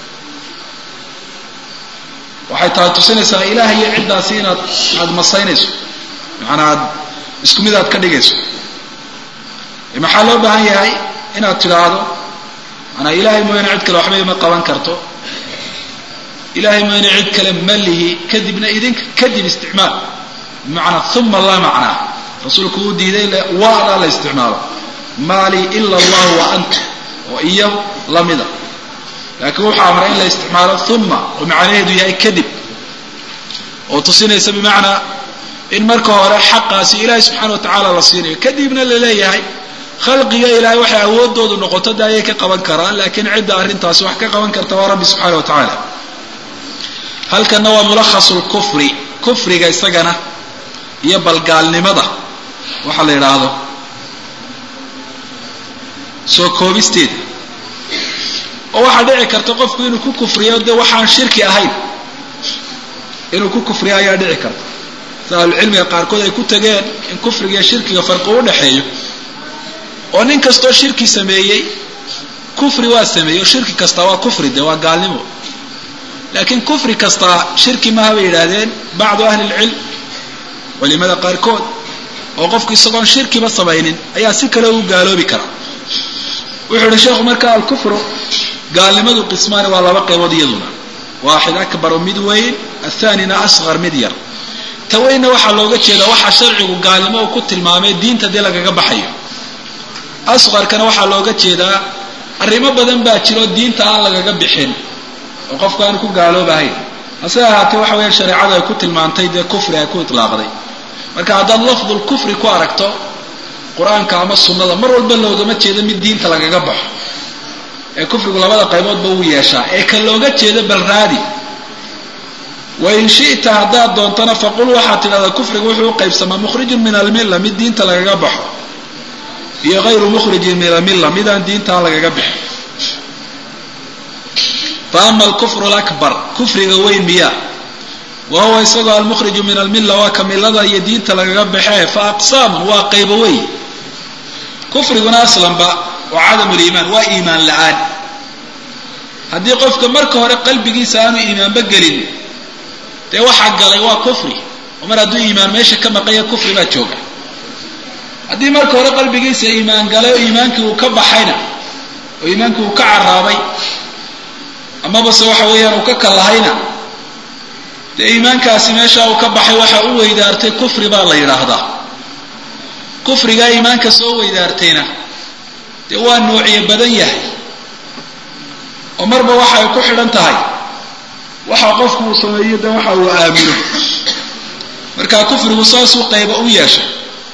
waxay tahay tusinaysaa ilaahay iyo ciddaasi inaad aada masaynayso macanaa aad isku mid aad ka dhigayso maxaa loo baahan yahay inaad tidhaahdo manaa ilaahay mooyaane cid kale waxba ima qaban karto ilaahay mooyaane cid kale ma lihi kadibna idinka kadib isticmaal bimacnaa uma laa macnaa rasuulku uu diiday waadaa la isticmaalo maalii ila allahu wa anta oo iyo lamida laakiin wuxuu amray in la isticmaalo uma oo macnaheedu yahay kadib oo tusinaysa bimacnaa in marka hore xaqaasi ilaahay subxana wa tacaala la siinayo kadibna la leeyahay khalqiga ilaahay waxay awoodoodu noqoto de ayay ka qaban karaan laakiin cidda arrintaasi wax ka qaban karta waa rabbi subxana wa tacaala halkanna waa mulakhasu lkufri kufriga isagana iyo balgaalnimada waxaa la yidhaahdo soo koobisteeda oo waxaa dhici karta qofku inuu ku kufriyo dee waxaan shirki ahayn inuu ku kufriyo ayaa dhici karta sida ahlucilmiga qaarkood ay ku tageen in kufriga iyo shirkiga farqi u dhexeeyo oo nin kastoo shirki sameeyey kufri waa sameeyey oo shirki kastaa waa kufri de waa gaalnimo laakiin kufri kastaa shirki maaha bay yidhaahdeen bacdu ahli lcilm culimada qaarkood oo qofku isagoon shirkiba samaynin ayaa si kale u gaaloobi karaa wuxuu ihi sheekhu marka alkufru gaalnimadu qismaani waa laba qaybood iyaduna waaxid akbaru mid weyn athanina asqar mid yar ta weynna waxaa looga jeedaa waxaa sharcigu gaalnimo uu ku tilmaamay diinta dee lagaga baxayo asqarkana waxaa looga jeedaa arrimo badan baa jiro diinta aan lagaga bixin oo qofku aan ku gaaloobahayn hase ahaatee waxa weya shareecadu ay ku tilmaantay dee kufri ay ku itlaaqday marka haddaad lafdul kufri ku aragto qur-aanka ama sunnada mar walba loogama jeedo mid diinta lagaga baxo ee kufrigu labada qayboodba wuu yeeshaa ee ka looga jeedo balraadi wain shi'ta haddaad doontana faqul waxaad tidhahdaa kufrigu wuxuu u qaybsamaa mukhrijun min almilla mid diinta lagaga baxo iyo hayru mukhrijin min almilla midaan diintaa lagaga bixin fa ama alkufru lakbar kufriga weyn miyaa wa huwa isagoo almukhriju min almilla waa ka millada iyo diinta lagaga baxee fa aqsaamun waa qaybo wey kufriguna aslanba waa cadamu liimaan waa iimaan la-aan haddii qofka marka hore qalbigiisa aanu iimaanba gelin dee waxaa galay waa kufri oo mar hadduu iimaan meesha ka maqanya kufri baa jooga haddii marka hore qalbigiisa iimaan galay oo iimaankii uu ka baxayna oo iimaankii uu ka caraabay amabase waxa weeyaan uu ka kalahayna dee iimaankaasi meesha uu ka baxay waxa u weydaartay kufri baa la yidhaahdaa kufrigaa iimaanka soo weydaartayna dee waa noociye badan yahay oo marba waxa ay ku xidhan tahay waxa qofku uu sameeyo de waxa uu aamino markaa kufrigu saasuu qayba u yeeshay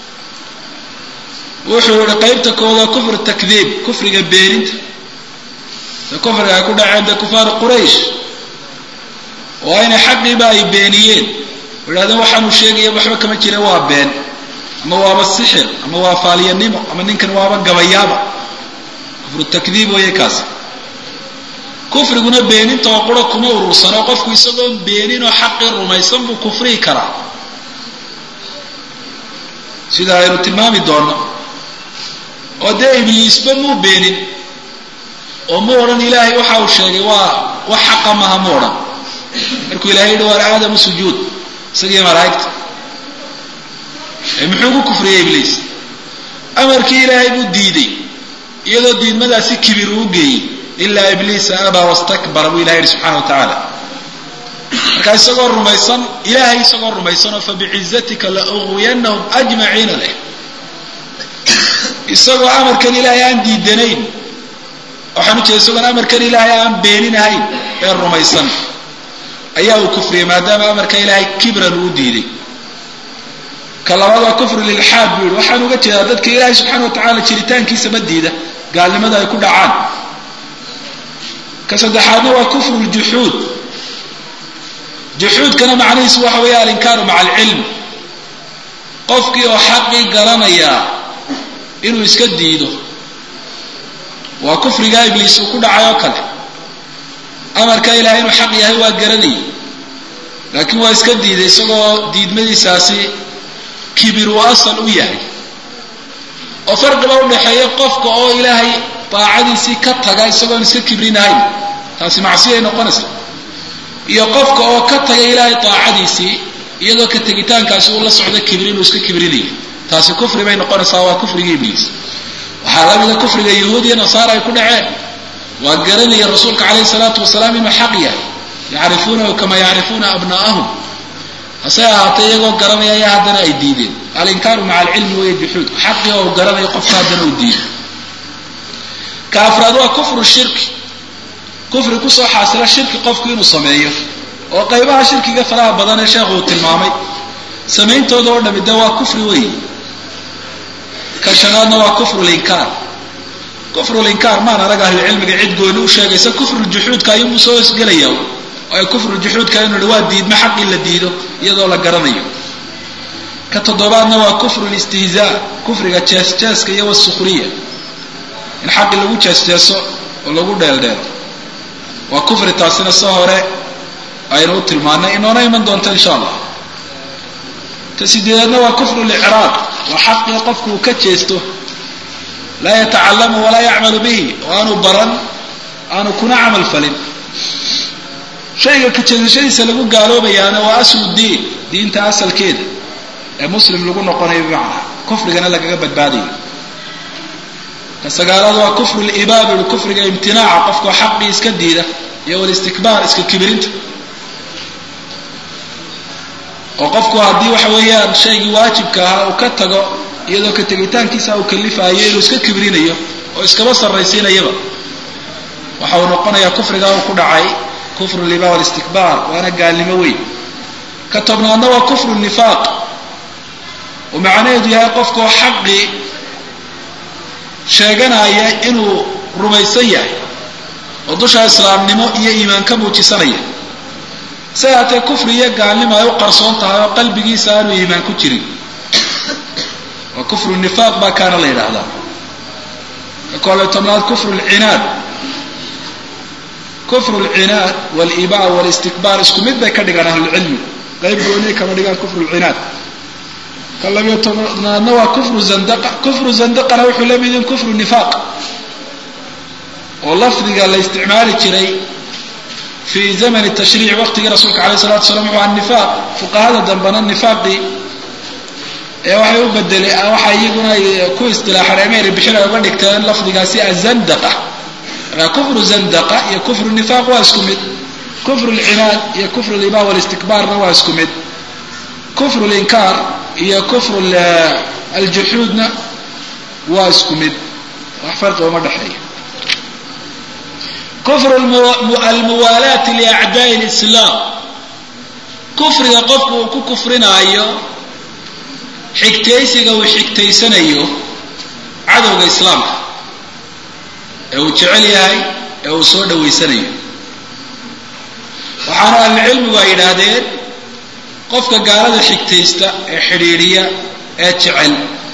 wuxuu yihi qaybta kooda kufr takdiib kufriga beeninta de kufriga ay ku dhaceen de kufaaru quraysh oo aynay xaqiiba ay beeniyeen oo idhahdeen waxaanu sheegaya waxba kama jira waa been ama waaba sixir ama waa faaliyanimo ama ninkan waaba gabayaaba kufru takdiib weeye kaasi kufriguna beeninta oo qura kuma urursano qofku isagoon beenin oo xaqii rumaysan buu kufrihi karaa sida aynu tilmaami doonno oo dee ibliisba muu beenin oo mu odhan ilaahay waxa uu sheegay waa wax xaqa maha mu odhan markuu ilahay yidhi waar aadamu sujuud isagii malaa'igta muxuu ku kufriyey ibliis amarkii ilaahay buu diiday iyadoo diidmadaasi kibir uu geeyey ilaa ibliisa abaa wastakbara buu ilahay yidhi subxana wa tacaala markaa isagoo rumaysan ilaahay isagoo rumaysanoo fabicizatika la uwiyanahum ajmaciina leh isagoo amarkan ilaahay aan diidanayn waxaan u jeeda isagoon amarkan ilaahay aan beeninahayn ee rumaysan ayaa uu kufriyey maadaama amarka ilaahay kibran uu diiday ka labaad waa kufru lilxaad buu yihi waxaan uga jeedaa dadka ilaahay subxaana wa tacaala jiritaankiisa ma diida gaalnimada ay ku dhacaan ka saddexaadna waa kufru ljuxuud juxuudkana macnihiisu waxa weeye alinkaaru maca alcilm qofkii oo xaqii garanayaa inuu iska diido waa kufrigaa ibliis uu ku dhacay oo kale amarka ilahay inuu xaq yahay waa garanayay laakiin waa iska diiday isagoo diidmadiisaasi kibir uu asal u yahay oo farqiba udhaxeeya qofka oo ilaahay daacadiisii ka taga isagoon iska kibrinahayn taasi macsiyay noqonaysa iyo qofka oo ka taga ilaahay daacadiisii iyadoo ka tegitaankaasi uu la socdo kibri inuu iska kibrinayo taasi kufri bay noqonaysaa waa kufrigii ibliis waxaa la mida kufriga yahuud iyo nasaara ay ku dhaceen waa garanaya rasuulka calayhi salaatu wasalaam inuu xaq yahay yacrifuunahu kama yacrifuuna abna'ahum hase ahaatee iyagoo garanaya ayaa haddana ay diideen alinkaaru maca alcilmi weeye juxuudku xaqii oo garanayo qofka haddana uu diido ka afraad waa kufru shirki kufri kusoo xaasila shirki qofku inuu sameeyo oo qaybaha shirkiga faraha badan ee sheekhu uu tilmaamay samayntooda oo dhami de waa kufri weeye ka shanaadna waa kufru linkaar kufru linkaar maan arag ahlucilmiga cid gooni u sheegaysa kufruljuxuudka ayuunbuu soo hosgelaya waayo kufruljuxuudka inu hi waa diidmo xaqii la diido iyadoo la garanayo ka toddobaadna waa kufru listihzaa kufriga jees-jeeska iyo wasukhriya in xaqii lagu jees-jeeso oo lagu dheeldheelo waa kufri taasina soo hore aynu u tilmaanay inoona iman doonto insha allah ta sideedaadna waa kufru licraaq waa xaqii qofku uu ka jeesto laa yatacalamu walaa yacmalu bihi oo aanu baran aanu kuna camal falin shayga ka jeesashadiisa lagu gaaloobayaana waa aslu diin diinta asalkeeda ee muslim lagu noqonayo bimacnaa kufrigana lagaga badbaadayo ka sagaalaad waa kufru libaab ui kufriga imtinaaca qofkao xaqii iska diida iyo walistikbaar iska kibirinta oo qofku haddii waxa weeyaan shaygii waajibka ahaa uu ka tago iyadoo ka tegitaankiisa uu kalifaayo inuu iska kibrinayo oo iskaba sarraysiinayaba waxa uu noqonayaa kufrigaa uu ku dhacay kufru libaab walistikbaar waana gaalnimo weyn ka tobnaadna waa kufru nifaaq oo macnaheedu yahay qofkaoo xaqii sheeganaya inuu rumaysan yahay oo dusha islaamnimo iyo iimaan ka muujisanaya si haatee kufri iyo gaalnimo ay u qarsoon tahay oo qalbigiisa aanu iimaan ku jirin waa kufru nifaaq baa kaana la yidhaahdaa ka koobiyo tobnaad kufru lcinaad kufru lcinaad waliba walistikbaar isku mid bay ka dhigaan ahlulcilmi qayb gooniya kama dhigaan kufru lcinaad ka labiyo tobnaadna waa kufru zandaqa kufru zandaqana wuxuu la mid in kufru nifaaq oo lafdiga la isticmaali jiray fii zamani tashriic waqtigii rasuulka alayh salatu wasalaam wuxuu aha nifaaq fuqahada dambena nifaaqii ee waxay u bedele waxa iyaguna ay ku istilaaxeen emeeri bixin ay uga dhigteen lafdigaasi azandaqa markaa kufru zandaqa iyo kufru nifaaq waa isku mid kufru lcinaad iyo kufru liman walistikbaarna waa isku mid kufru linkaar iyo kufru aljuxuudna waa isku mid wax farqi uma dhexeeya kufru almuwaalaati liacdaai lislaam kufriga qofku uu ku kufrinaayo xigtaysiga uu xigtaysanayo cadowga islaamka ee uu jecel yahay ee uu soo dhawaysanayo waxaana ahlucilmigu ay yidhaahdeen qofka gaalada xigtaysta ee xidhiidhiya ee jecel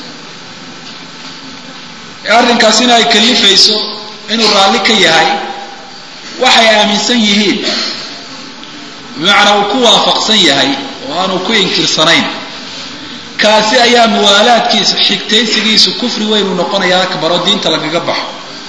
ee arrinkaasina ay kalifayso inuu raalli ka yahay waxay aaminsan yihiin bimacnaa uu ku waafaqsan yahay oo aanu ku inkirsanayn kaasi ayaa muwaalaadkiisa xigtaysigiisu kufri weyn uu noqonaya akbar oo diinta lagaga baxo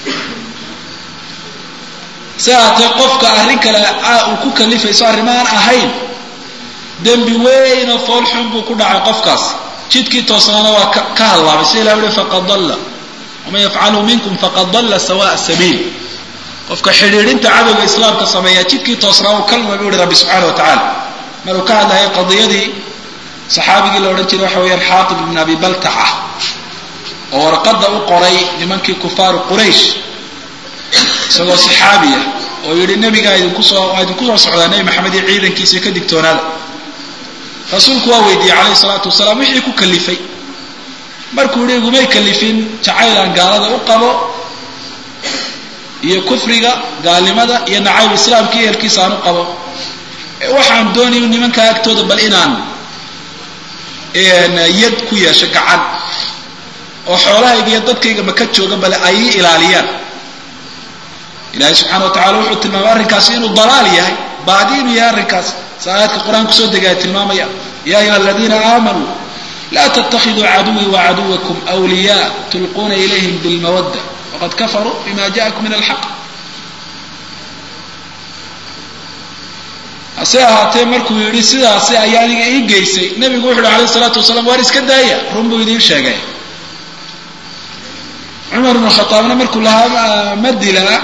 si haatee qofka arrin kale uu ku kalifayso arrimaan ahayn dembi weyn oo fool xun buu ku dhacay qofkaas jidkii toosnaana waa ka hallaabay sida ilah uhi faqad dalla waman yafcalu minkum faqad dalla sawaa sabiil qofka xidhiidhinta cadowga islaamka sameeya jidkii toosnaa uu ka lumay buu ihi rabbi subxana wa tacaala maruu ka hadlayay qadiyadii saxaabigii la odhan jiray waxa weeyaan xaatib ibn abi baltaca oo warqadda u qoray nimankii kufaaru quraysh isagoo saxaabiya oo yidhi nebigaa idinku soo waa idinku soo socdaa nebi maxamed iyo ciidankiisa ka digtoonaada rasuulku waa weydiiyey calayhi salaatu wasalaam wixii ku kalifay markuu yihi igumay kalifin jacaylaan gaalada u qabo iyo kufriga gaalnimada iyo nacayb islaamka iyo ehelkiisa aan u qabo waxaan doonaya nimankaa agtooda bal inaan yad ku yeesho gacan oo xoolahayga iyo dadkayga maka jooga bale ay ii ilaaliyaan ilaahay subxana wa tacala wuxuu tilmaamay arrinkaasi inuu dalaal yahay baadi inuu yahay arrinkaas sa aayaadka qur-aan kusoo degaya tilmaamaya ya ayuha aladiina aamanuu laa ttakiduu caduwii wacaduwakum wliya tulquuna ilayhim bilmawadda waqad kafaruu bima jaakum min alxaq hase ahaatee markuu yidhi sidaasi ayaa aniga ii geysay nebigu wuxu uhi alayh salaatu wasalaam waar iska daaya run buu idiin sheegay cumar bnu khaaabna markuu lahaa ma dilaa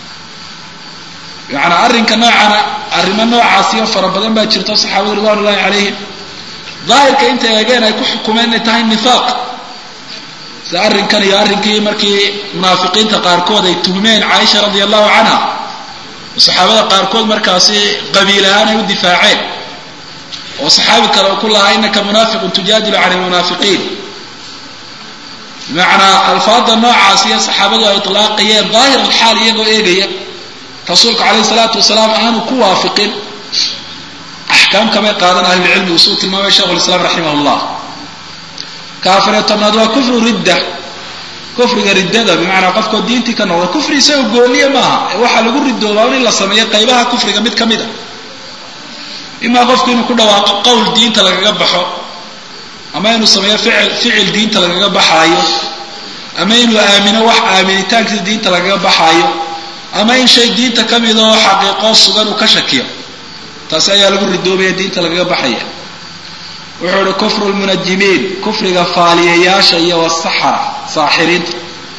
yaani arrinka noocana arrimo noocaasiyo fara badan baa jirto saxaabada ridwan ullahi calayhim daahirka intay eegeen ay ku xukumeen inay tahay nifaaq sida arrinkan iyo arrinkii markii munaafiqiinta qaarkood ay tuhmeen caaisha radia allahu canha oo saxaabada qaarkood markaasi qabiil ahaan ay u difaaceen oo saxaabi kale oo ku lahaa inaka munaafiqun tujaadilu can lmunaafiqiin bimacnaa alfaada noocaas iyo saxaabadu ay itlaaqayeen daahir alxaal iyagoo eegaya rasuulka calayhi salaatu wasalaam aanu ku waafiqin axkaam kamay qaadan ahlulcilmi usuu tilmaamay sheikhu lislaam raximah llah kaafiriyo tobnaad waa kufru ridda kufriga riddada bimacnaa qofkoo diintii ka noqda kufri isagoo gooniya maaha ee waxaa lagu ridoobaa in la sameeyo qaybaha kufriga mid ka mid a imaa qofku inuu ku dhawaaqo qowl diinta lagaga baxo ama inuu sameeyo ficil ficil diinta lagaga baxaayo ama inuu aamino wax aaminitaankiisa diinta lagaga baxaayo ama in shay diinta ka mid oo xaqiiqo sugan uu ka shakiyo taasi ayaa lagu ridoobaya diinta lagaga baxaya wuxuu uhi kufru lmunajimiin kufriga faaliyayaasha iyo wasaxara saaxiriinta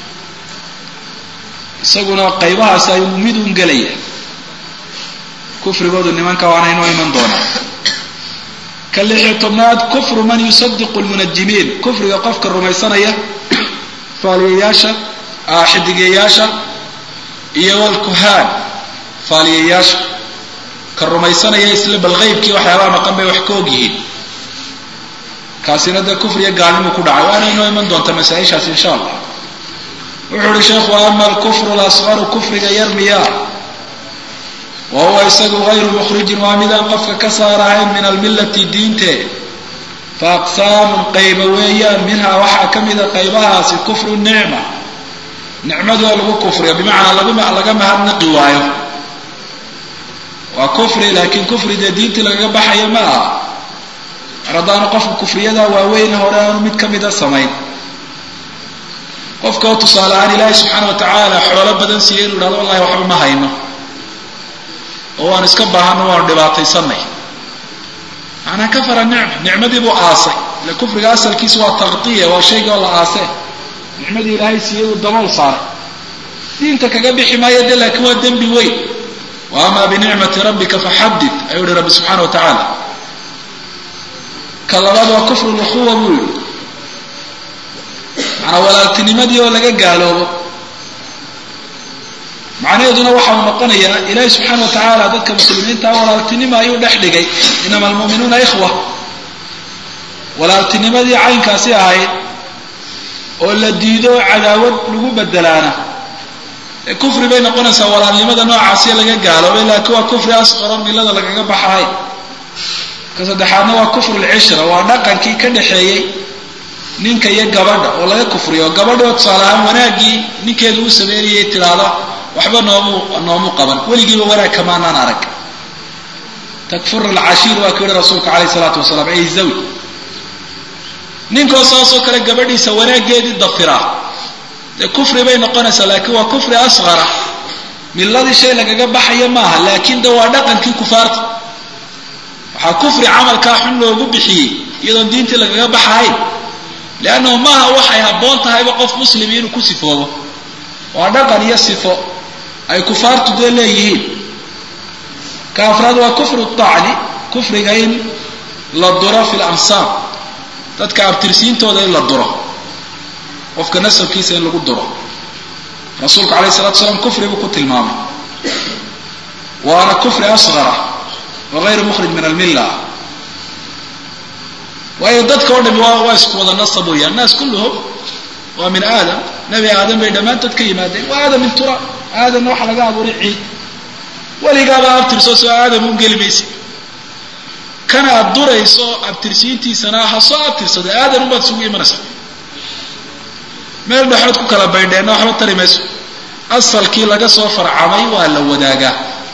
isaguna qaybahaas ayuu mid un gelaya kufrigoodu nimanka waana inoo iman doonaa ka lixiyo tobnaad kufru man yusadiqu lmunajimiin kufriga qofka rumaysanaya faaliyayaasha xidigayaasha iyo walkuhaan faaliyayaasha ka rumaysanaya isla bal qaybkii waxyaabaha maqan bay wax ka og yihiin kaasina dee kufriya gaalnimu ku dhacay waana inoo iman doonta masaa-ishaas insha allah wuxuu uhi sheekhu ama alkufru lasqaru kufriga yar miyaa wa huwa isagu gayru mukhrijin waa midaan qofka ka saarahayn min almillati diinte fa aqsaamun qayba weeyaan minhaa waxaa ka mida qaybahaasi kufru nicma nicmadoo lagu kufriyo bimacnaa laga mahadnaqi waayo waa kufri laakiin kufri dee diintii lagaga baxayo ma aha mar haddaanu qofku kufriyadaa waaweyne hore aanu mid ka mida samayn qofka oo tusaale ahaan ilaahay subxaana wa tacaala xoolo badan siiya inuu idhahdo wallahi waxba ma hayno oo waan iska baahano waanu dhibaataysanay macnaa kafara nicma nicmadii buu aasay ile kufriga asalkiisa waa taktiya waa shayga oo la aasee nicmadii ilaahay siiyey uu dabool saaray diinta kaga bixi maayo de laakiin waa dembi weyn wa amaa binicmati rabbika faxadid ayuu yihi rabbi subxaana wa tacaala ka labaad waa kufru lukhuwa buu yihi macanaa walaaltinimadii oo laga gaaloobo macnaheeduna waxa uu noqonayaa ilaahi subxaana wa tacaala dadka muslimiinta walaaltinimo ayuu dhex dhigay inama almu'minuuna ikhwa walaaltinimadii caynkaasi ahayd oo la diido cadaawad lagu bedelaana ee kufri bay noqonaysaa walaalnimada noocaasiyo laga gaaloobay laakiin waa kufri asqaro milada lagaga baxahay ka saddexaadna waa kufru lcishra waa dhaqankii ka dhaxeeyey ninka iyo gabadha oo laga kufriyo gabadhoo tusaale ahaan wanaaggii ninkeedu u sameynayay tidhaahda waxba noomu noomu qaban weligiiba wanaag kamaanaan arag takfur alcashiir waa ku yihi rasuulka calayh isalaatu wasalaam ay zawi ninkoo saasoo kale gabadhiisa wanaaggeedii dafiraa dee kufri bay noqonaysaa laakiin waa kufri asqara miladii shay lagaga baxaya maaha laakiin de waa dhaqankii kufaarta waxaa kufri camalkaa xun loogu bixiyey iyadoon diintii lagaga baxahayn leannahu maaha waxay habboon tahayba qof muslimi inuu ku sifoobo waa dhaqan iyo sifo ay kufaartu dee leeyihiin ka afraad waa kufru tacni kufriga in la duro fi lansaab dadka abtirsiintooda in la duro qofka nasabkiisa in lagu duro rasuulku alayh salatu salaam kufri buu ku tilmaamay waana kufri asqara wa gayru mukhrij min almilla waayo dadka o dhami waa waa isku wada nasab weeyaan naas kulluhum waa min aadam nebi aadam bay dhammaantood ka yimaadeen waa aadam min turaab aadamna waxaa laga abuuray ciid weligaaba abtirso soo aadam u geli maysa kana aad durayso abtirsiintiisana ha soo abtirsado aadan unbaad isugu imanaysaa meel dhexood ku kala baydheenna waxba tari mayso asalkii laga soo farcamay waa la wadaagaa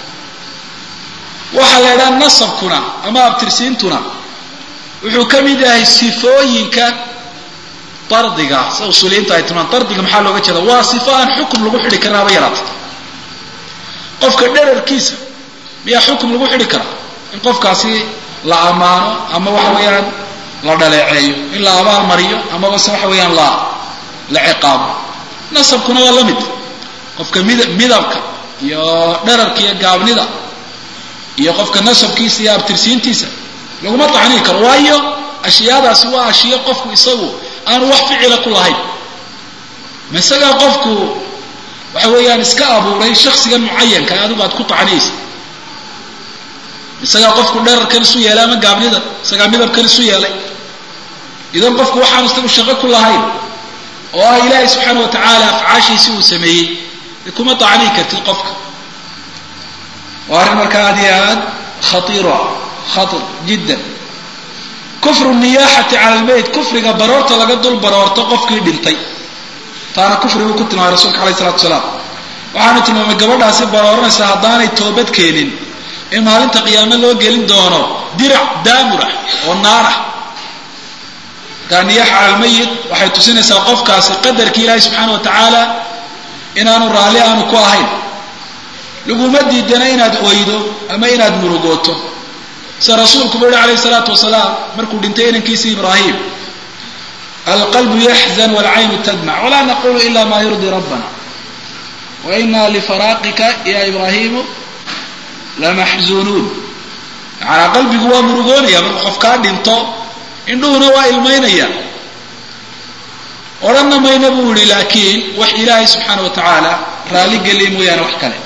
waxaa la idhaha nasabkuna ama abtirsiintuna wuxuu ka mid yahay sifooyinka dardiga sida usuuliyiinta ay tilmaan dardiga maxaa looga jeeda waa sifo aan xukum lagu xidhi karin haba yaraata qofka dherarkiisa miyaa xukum lagu xidhi karaa in qofkaasi la ammaano ama waxa weeyaan la dhaleeceeyo in la abaal mariyo amaba se waxa weeyaan la la ciqaabo nasabkuna waa la mid qofka mid midabka iyo dherarka iyo gaabnida iyo qofka nasabkiisa iyo abtirsiintiisa laguma tacniin karo waayo ashyaadaasi waa ashiyo qofku isagu aanu wax ficila ku lahayn ma isagaa qofku waxa weeyaan iska abuuray shaksigan mucayanka adigu aad ku tacniyaysa isagaa qofku dherarkan isu yeelay ama gaabnida isagaa midabkan isu yeelay idan qofku waxaanu isagu shaqo ku lahayn oo ah ilaahay subxaana wa tacaala afcaashiisi uu sameeyey de kuma tacniin kartid qofka waa arrin markaa aad iyo aad khaiiro ah khair jiddan kufru niyaaxati cala lbeyt kufriga baroorta laga dul baroorto qofkii dhintay taana kufri buu ku tilmaamay rasuulka alayh salatu salaam waxaanu tilmaamay gabadhaasi barooranaysa haddaanay toobad keenin in maalinta qiyaame loo gelin doono dirac daamurah oo naarah markaa niyaax cala lmayit waxay tusinaysaa qofkaasi qadarkii ilaahi subxaana wa tacaala inaanu raalli aanu ku ahayn laguma diidana inaad oydo ama inaad murugooto sida rasuulku buu yihi alayh salaatu wasalaam markuu dhintay inankiisi ibraahim alqalbu yaxzan walcaynu tadmac walaa naqulu ila ma yurdi rabbana wa ina lifaraaqika ya ibraahimu lamaxzunuun macanaa qalbigu waa murugoonaya markuu qof kaa dhinto indhuhuna waa ilmaynaya odhanna mayna buu yihi laakiin wax ilaahay subxaana wa tacaala raalli geliya mooyaane wax kale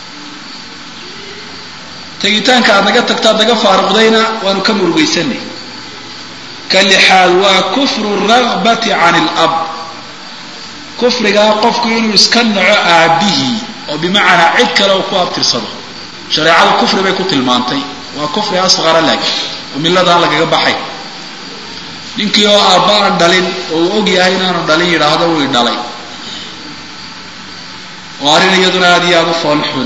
tegitaanka aad naga tagta ad naga faaruqdayna waanu ka murugaysanay ka lixaad waa kufru ragbati can ilab kufrigaa qofku inuu iska naco aabihii oo bimacnaa cid kale uu ku abtirsado shareecadu kufri bay ku tilmaantay waa kufri asqara laakiin oo milladaan lagaga baxay ninkii oo aabba aan dhalin oo uu og yahay inaanu dhalin yidhaahdo way dhalay oo arrin iyaduna aad iyo aada u fool xun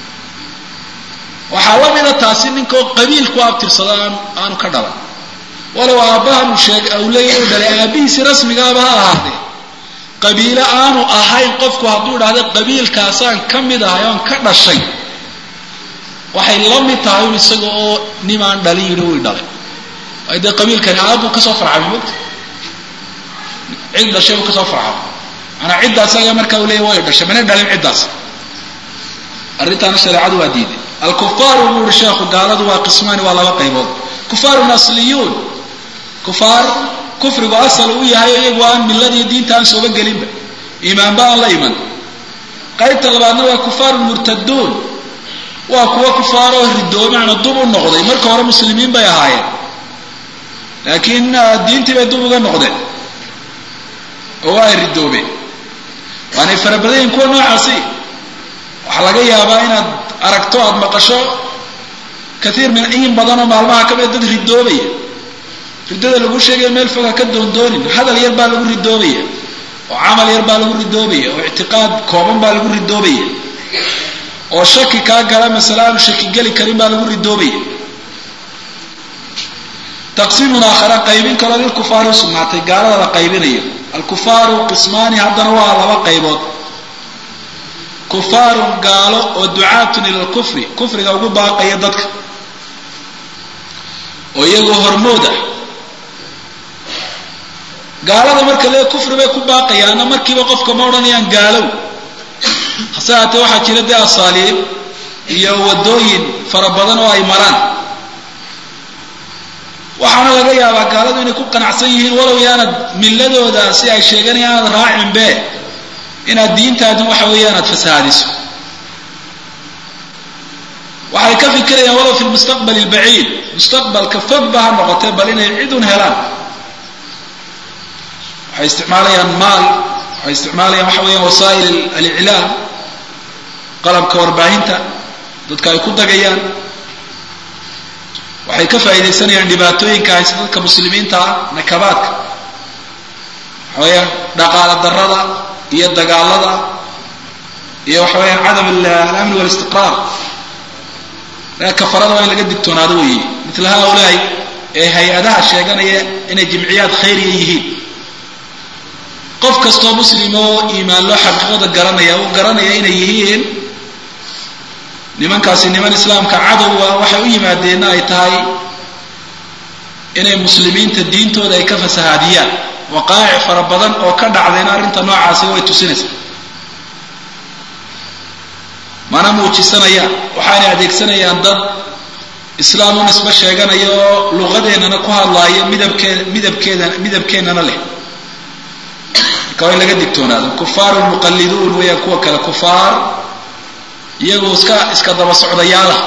waxaa la mida taasi ninkaoo qabiil ku abtirsado aan aanu ka dhalan walow aabbahan uu sheeg uu leeyahy u dhalay aabbihiisi rasmigaaba ha ahaadee qabiilo aanu ahayn qofku hadduu idhahdo qabiilkaasaan ka mid ahay oon ka dhashay waxay la mid tahay un isaga oo nimaan dhalin yidhi wi dhalay waayo dee qabiilkani aabbuu kasoo farcamay mogta cid dhashay buu kasoo farcamay manaa ciddaas ayaa markaa u leeya way dhashay mana dhalin ciddaas arrintaana shareecadu waa diiday alkufaaru buu uhi sheekhu gaaladu waa qismaani waa laba qaybood kufaarun asliyuun kufaar kufrigu asal u yahay iyagu aan milladii diinta aan sooba gelinba iimaanba aan la iman qaybta labaadna waa kufaarun murtaduun waa kuwa kufaaroo ridoobe macna dub u noqday marka hore muslimiin bay ahaayeen laakiin diintii bay dub uga noqdeen oo waa ay ridoobeen waanay fara badan yihin kuwa noocaasi waxaa laga yaabaa inaad aragto aada maqasho kaiir min in badanoo maalmaha kamida dad ridoobaya riddada lagu sheegaya meel foga ka doondoonin hadal yar baa lagu ridoobaya oo camal yar baa lagu ridoobaya oo ictiqaad kooban baa lagu ridoobaya oo shaki kaa gala masale aanu shaki geli karin baa lagu ridoobaya taqsiimun aakhara qaybin kaloo lilkufaari usugnaatay gaalada la qaybinayo alkufaaru qismaani haddana waa laba qaybood kufaarun gaalo oo ducaatun ila lkufri kufriga ugu baaqaya dadka oo iyagoo hormood ah gaalada marka lee kufri bay ku baaqayaanna markiiba qofka ma odhanayaan gaalow hase haatee waxaa jira dee asaaliib iyo waddooyin fara badan oo ay maraan waxaana laga yaabaa gaaladu inay ku qanacsan yihiin walow yaanad milladooda si ay sheegan inaanad raacinbe inaad diintaadin waxa weeye inaad fasahaadiso waxay ka fikirayaan walow fi lmustaqbal albaciid mustaqbalka fogba ha noqotee bal inay cidun helaan waxay isticmaalayaan maal waxay isticmaalayaan waxa weeyaan wasaa'il aliclaam qalabka warbaahinta dadka ay ku dagayaan waxay ka faa'iidaysanayaan dhibaatooyinka haysta dadka muslimiinta ah nakabaadka waxa weeyaan dhaqaala darada iyo dagaalada iyo waxa weeyaan cadam alamni walistiqraar kafarada waa in laga digtoonaado weeye mitla haulaai ee hay-adaha sheeganaya inay jimciyaad khayriya yihiin qof kastoo muslim oo iimaan loo xaqiiqada garanaya uu garanaya inay yihiin nimankaasi niman islaamka cadowga waxay u yimaadeenna ay tahay inay muslimiinta diintooda ay ka fasahaadiyaan waqaa'ic fara badan oo ka dhacdayna arrinta noocaasi way tusinaysaa mana muujisanayaan waxaanay adeegsanayaan dad islaam u nisbo sheeganaya oo luqadeennana ku hadlaaya midabkee midabkeeda midabkeennana leh marka waa in laga digtoonaado kufaaru muqalliduun weeyaan kuwa kale kufaar iyagoo iska iska daba socdayaalah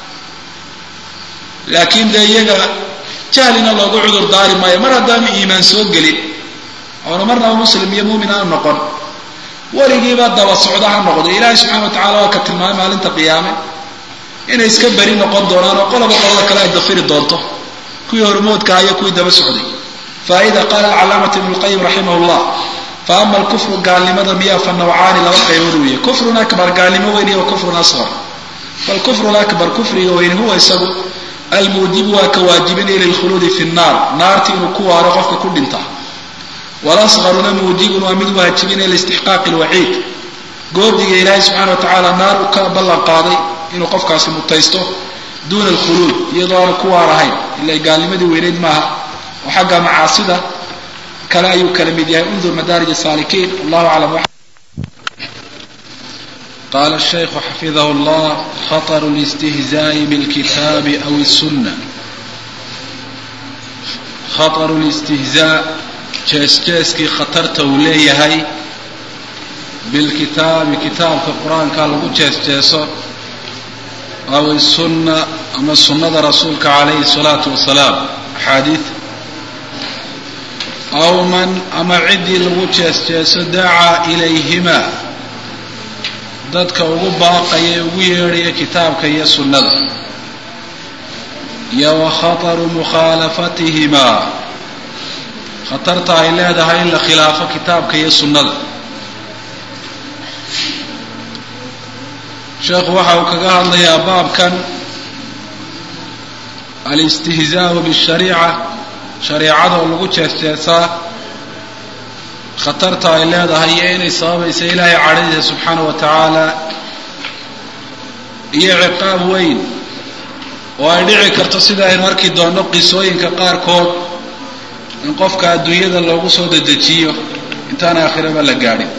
laakiin dee iyaga jahlina loogu cudur daari maayo mar haddaanu iimaan soo gelin oonu marnaba muslim iyo muumin aanu noqon weligiiba daba socda ha noqdo ilaahay subxana wa tacala waa ka tilmaamay maalinta qiyaame inay iska beri noqon doonaan oo qoloba qolada kale ay dafiri doonto kuwii hormoodkaha iyo kuwii daba socday faa'ida qaala alcalaamatu ibnu lqayim raximah llah fa ama alkufru gaalnimada miyaa fa nawcaani laba qaybood weeye kufrun akbar gaalnimo weyn iyo kufrun asqar falkufru lakbar kufriga weyni huwa isagu almuujibu waa ka waajibinaya lilkhuluudi fi nnaar naarti inuu ku waaro qofka ku dhinta walasqaruna muujibun waa mid waajibinaya liistixqaaqi lwaciid goodiga ilaahay subxana wa tacaala naar uu ka ballan qaaday inuu qofkaasi mutaysto duuna alkhuluud iyadoo aanu ku waar ahayn ila gaalnimadii weyneyd maaha oo xagga macaasida kale ayuu kala mid yahay undur madaarij saalikiin wallahu aclam قال الشيخ حفظه الله خطر الاستهزاء بالكتاب أو السنة خطر الاستهزاء جيس جيسكي خطرته وليهي بالكتاب كتاب القرآن قال له جيس جيسو أو السنة أما السنة رسولك عليه الصلاة والسلام حديث أو من أما عدي له جيس جيسو دعا إليهما dadka ugu baaqaya ugu yeedhaya kitaabka iyo sunnada iyo wa khataru mukhaalafatihima khatarta ay leedahay in la khilaafo kitaabka iyo sunnada sheekhu waxa uu kaga hadlayaa baabkan alistihzaau bishariica shareicada oo lagu jeesjeesaa khatarta ay leedahay iyo inay sababaysa ilaahay cadhadiisa subxaana wa tacaala iyo ciqaab weyn oo ay dhici karto sida aynu arki doonno qisooyinka qaarkood in qofka adduunyada loogu soo dedejiyo intaan aakhiraba la gaadhin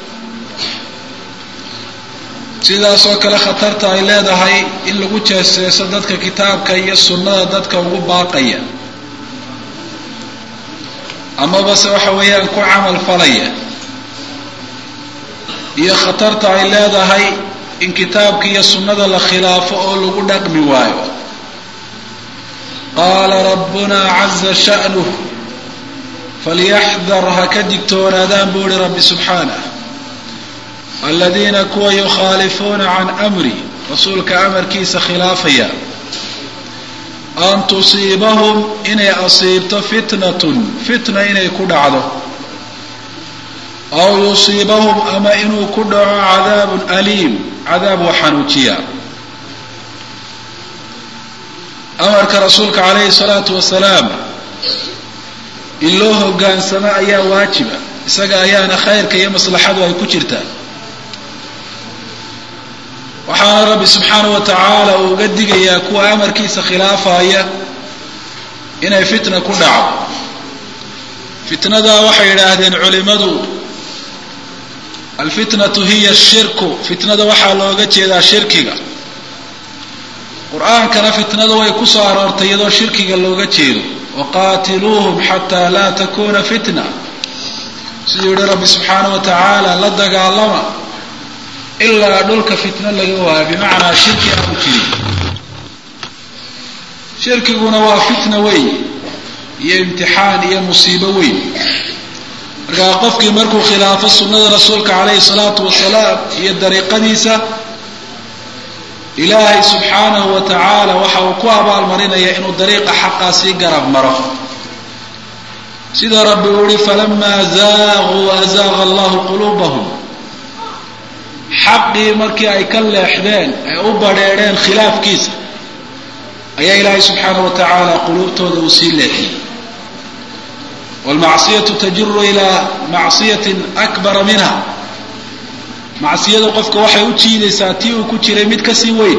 sidaas oo kale khatarta ay leedahay in lagu jeeseeso dadka kitaabka iyo sunnada dadka ugu baaqaya amaba se waxa weeyaan ku camal falaya iyo khatarta ay leedahay in kitaabka iyo sunnada la khilaafo oo lagu dhaqmi waayo qaala rabbuna caza sha'nuh falyaxdar ha ka digtoonaadaan buu ihi rabbi subxaanah aladiina kuwa yukhaalifuuna can amri rasuulka amarkiisa khilaafaya an tusiibahum inay asiibto fitnatun fitna inay ku dhacdo aw yusiibahum ama inuu ku dhaco cadaabun aliim cadaab wa xanuujiya amarka rasuulka calayhi salaatu wasalaam in loo hogaansamo ayaa waajiba isaga ayaana khayrka iyo maslaxadu ay ku jirtaa waxaana rabbi subxaana wa tacaala uu uga digayaa kuwa amarkiisa khilaafaya inay fitna ku dhaco fitnadaa waxay yidhaahdeen culimadu alfitnatu hiya ashirku fitnada waxaa looga jeedaa shirkiga qur-aankana fitnada way ku soo aroortay iyadoo shirkiga looga jeedo waqaatiluuhum xataa laa takuna fitna siduu yihi rabbi subxaana wa tacaala la dagaalama ilaa dhulka fitno laga waayo bimacnaa shirki aanu jirin shirkiguna waa fitna weyn iyo imtixaan iyo musiibo weyn markaa qofkii markuu khilaafo sunnada rasuulka calayhi salaatu wasalaam iyo dariiqadiisa ilaahay subxaanahu wa tacaala waxa uu ku abaalmarinaya inuu dariiqa xaqaa sii garab maro sida rabbi uu yihi falamaa zaaquu azaaqa allahu quluubahum xaqii markii ay ka leexdeen ay u badheedheen khilaafkiisa ayaa ilaahay subxaanahu wa tacaala quluubtooda uu sii leexiyey waalmacsiyatu tajiru ilaa macsiyatin akbara minha macsiyadu qofka waxay u jiidaysaa tii uu ku jiray mid kasii weyn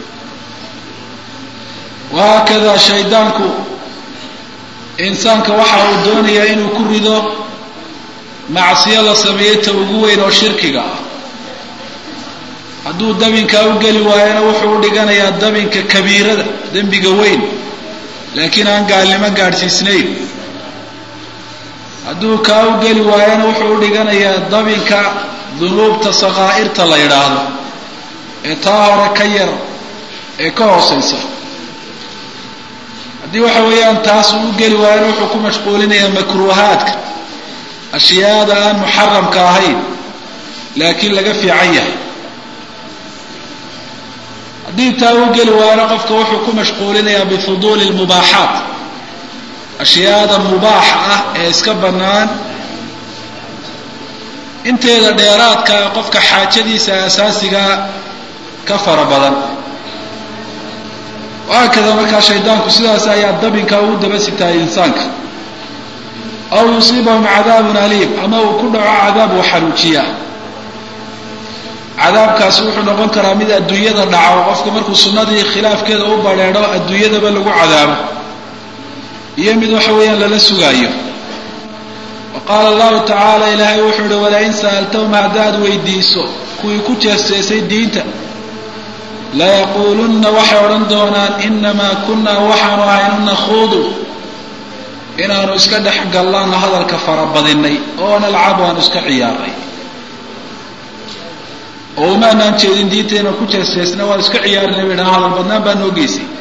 wahaakada shaydaanku insaanka waxa uu doonayaa inuu ku rido macsiyo la sameeyey ta ugu weyn oo shirkiga ah hadduu dabinkaa u geli waayona wuxuu u dhiganayaa dabinka kabiirada dembiga weyn laakiin aan gaalnimo gaadhsiisnayn hadduu kaa u geli waayona wuxuu u dhiganayaa dabinka dunuubta sakaa'irta la yidhaahdo ee taa hore ka yar ee ka hoosaysa haddii waxa weeyaan taas uu u geli waayona wuxuu ku mashquulinayaa makruuhaadka ashyaada aan muxaramka ahayn laakiin laga fiican yahay haddii taa u geli waayona qofka wuxuu ku mashquulinayaa bifuduuli lmubaaxaat ashyaada mubaaxa ah ee iska bannaan inteeda dheeraadkaa qofka xaajadiisa asaasigaa ka fara badan wahaakada markaa shaydaanku sidaas ayaa dabinkaa ugu daba sitaay insaanka aw yusiibahum cadaabun aliim ama uu ku dhaco cadaab uu xanuujiya cadaabkaasi wuxuu noqon karaa mid adduunyada dhaco qofka markuu sunnadii khilaafkeeda u badheedho adduunyadaba lagu cadaabo iyo mid waxa weeyaan lala sugaayo wa qaala allahu tacaala ilaahay wuxuu ihi walain sa'altahum haddaad weydiiso kuwii ku jeesteesay diinta layaquulunna waxay odhan doonaan inamaa kunnaa waxaanu ahaynu nakhuudu inaanu iska dhex gallaanno hadalka farabadinay oo nalcabu aanu iska ciyaarnay oo umaanaan jeedin diinteenna ku jeesteesna waan iska ciyaarnay bay dhaha hadal badnaan baa noo geysay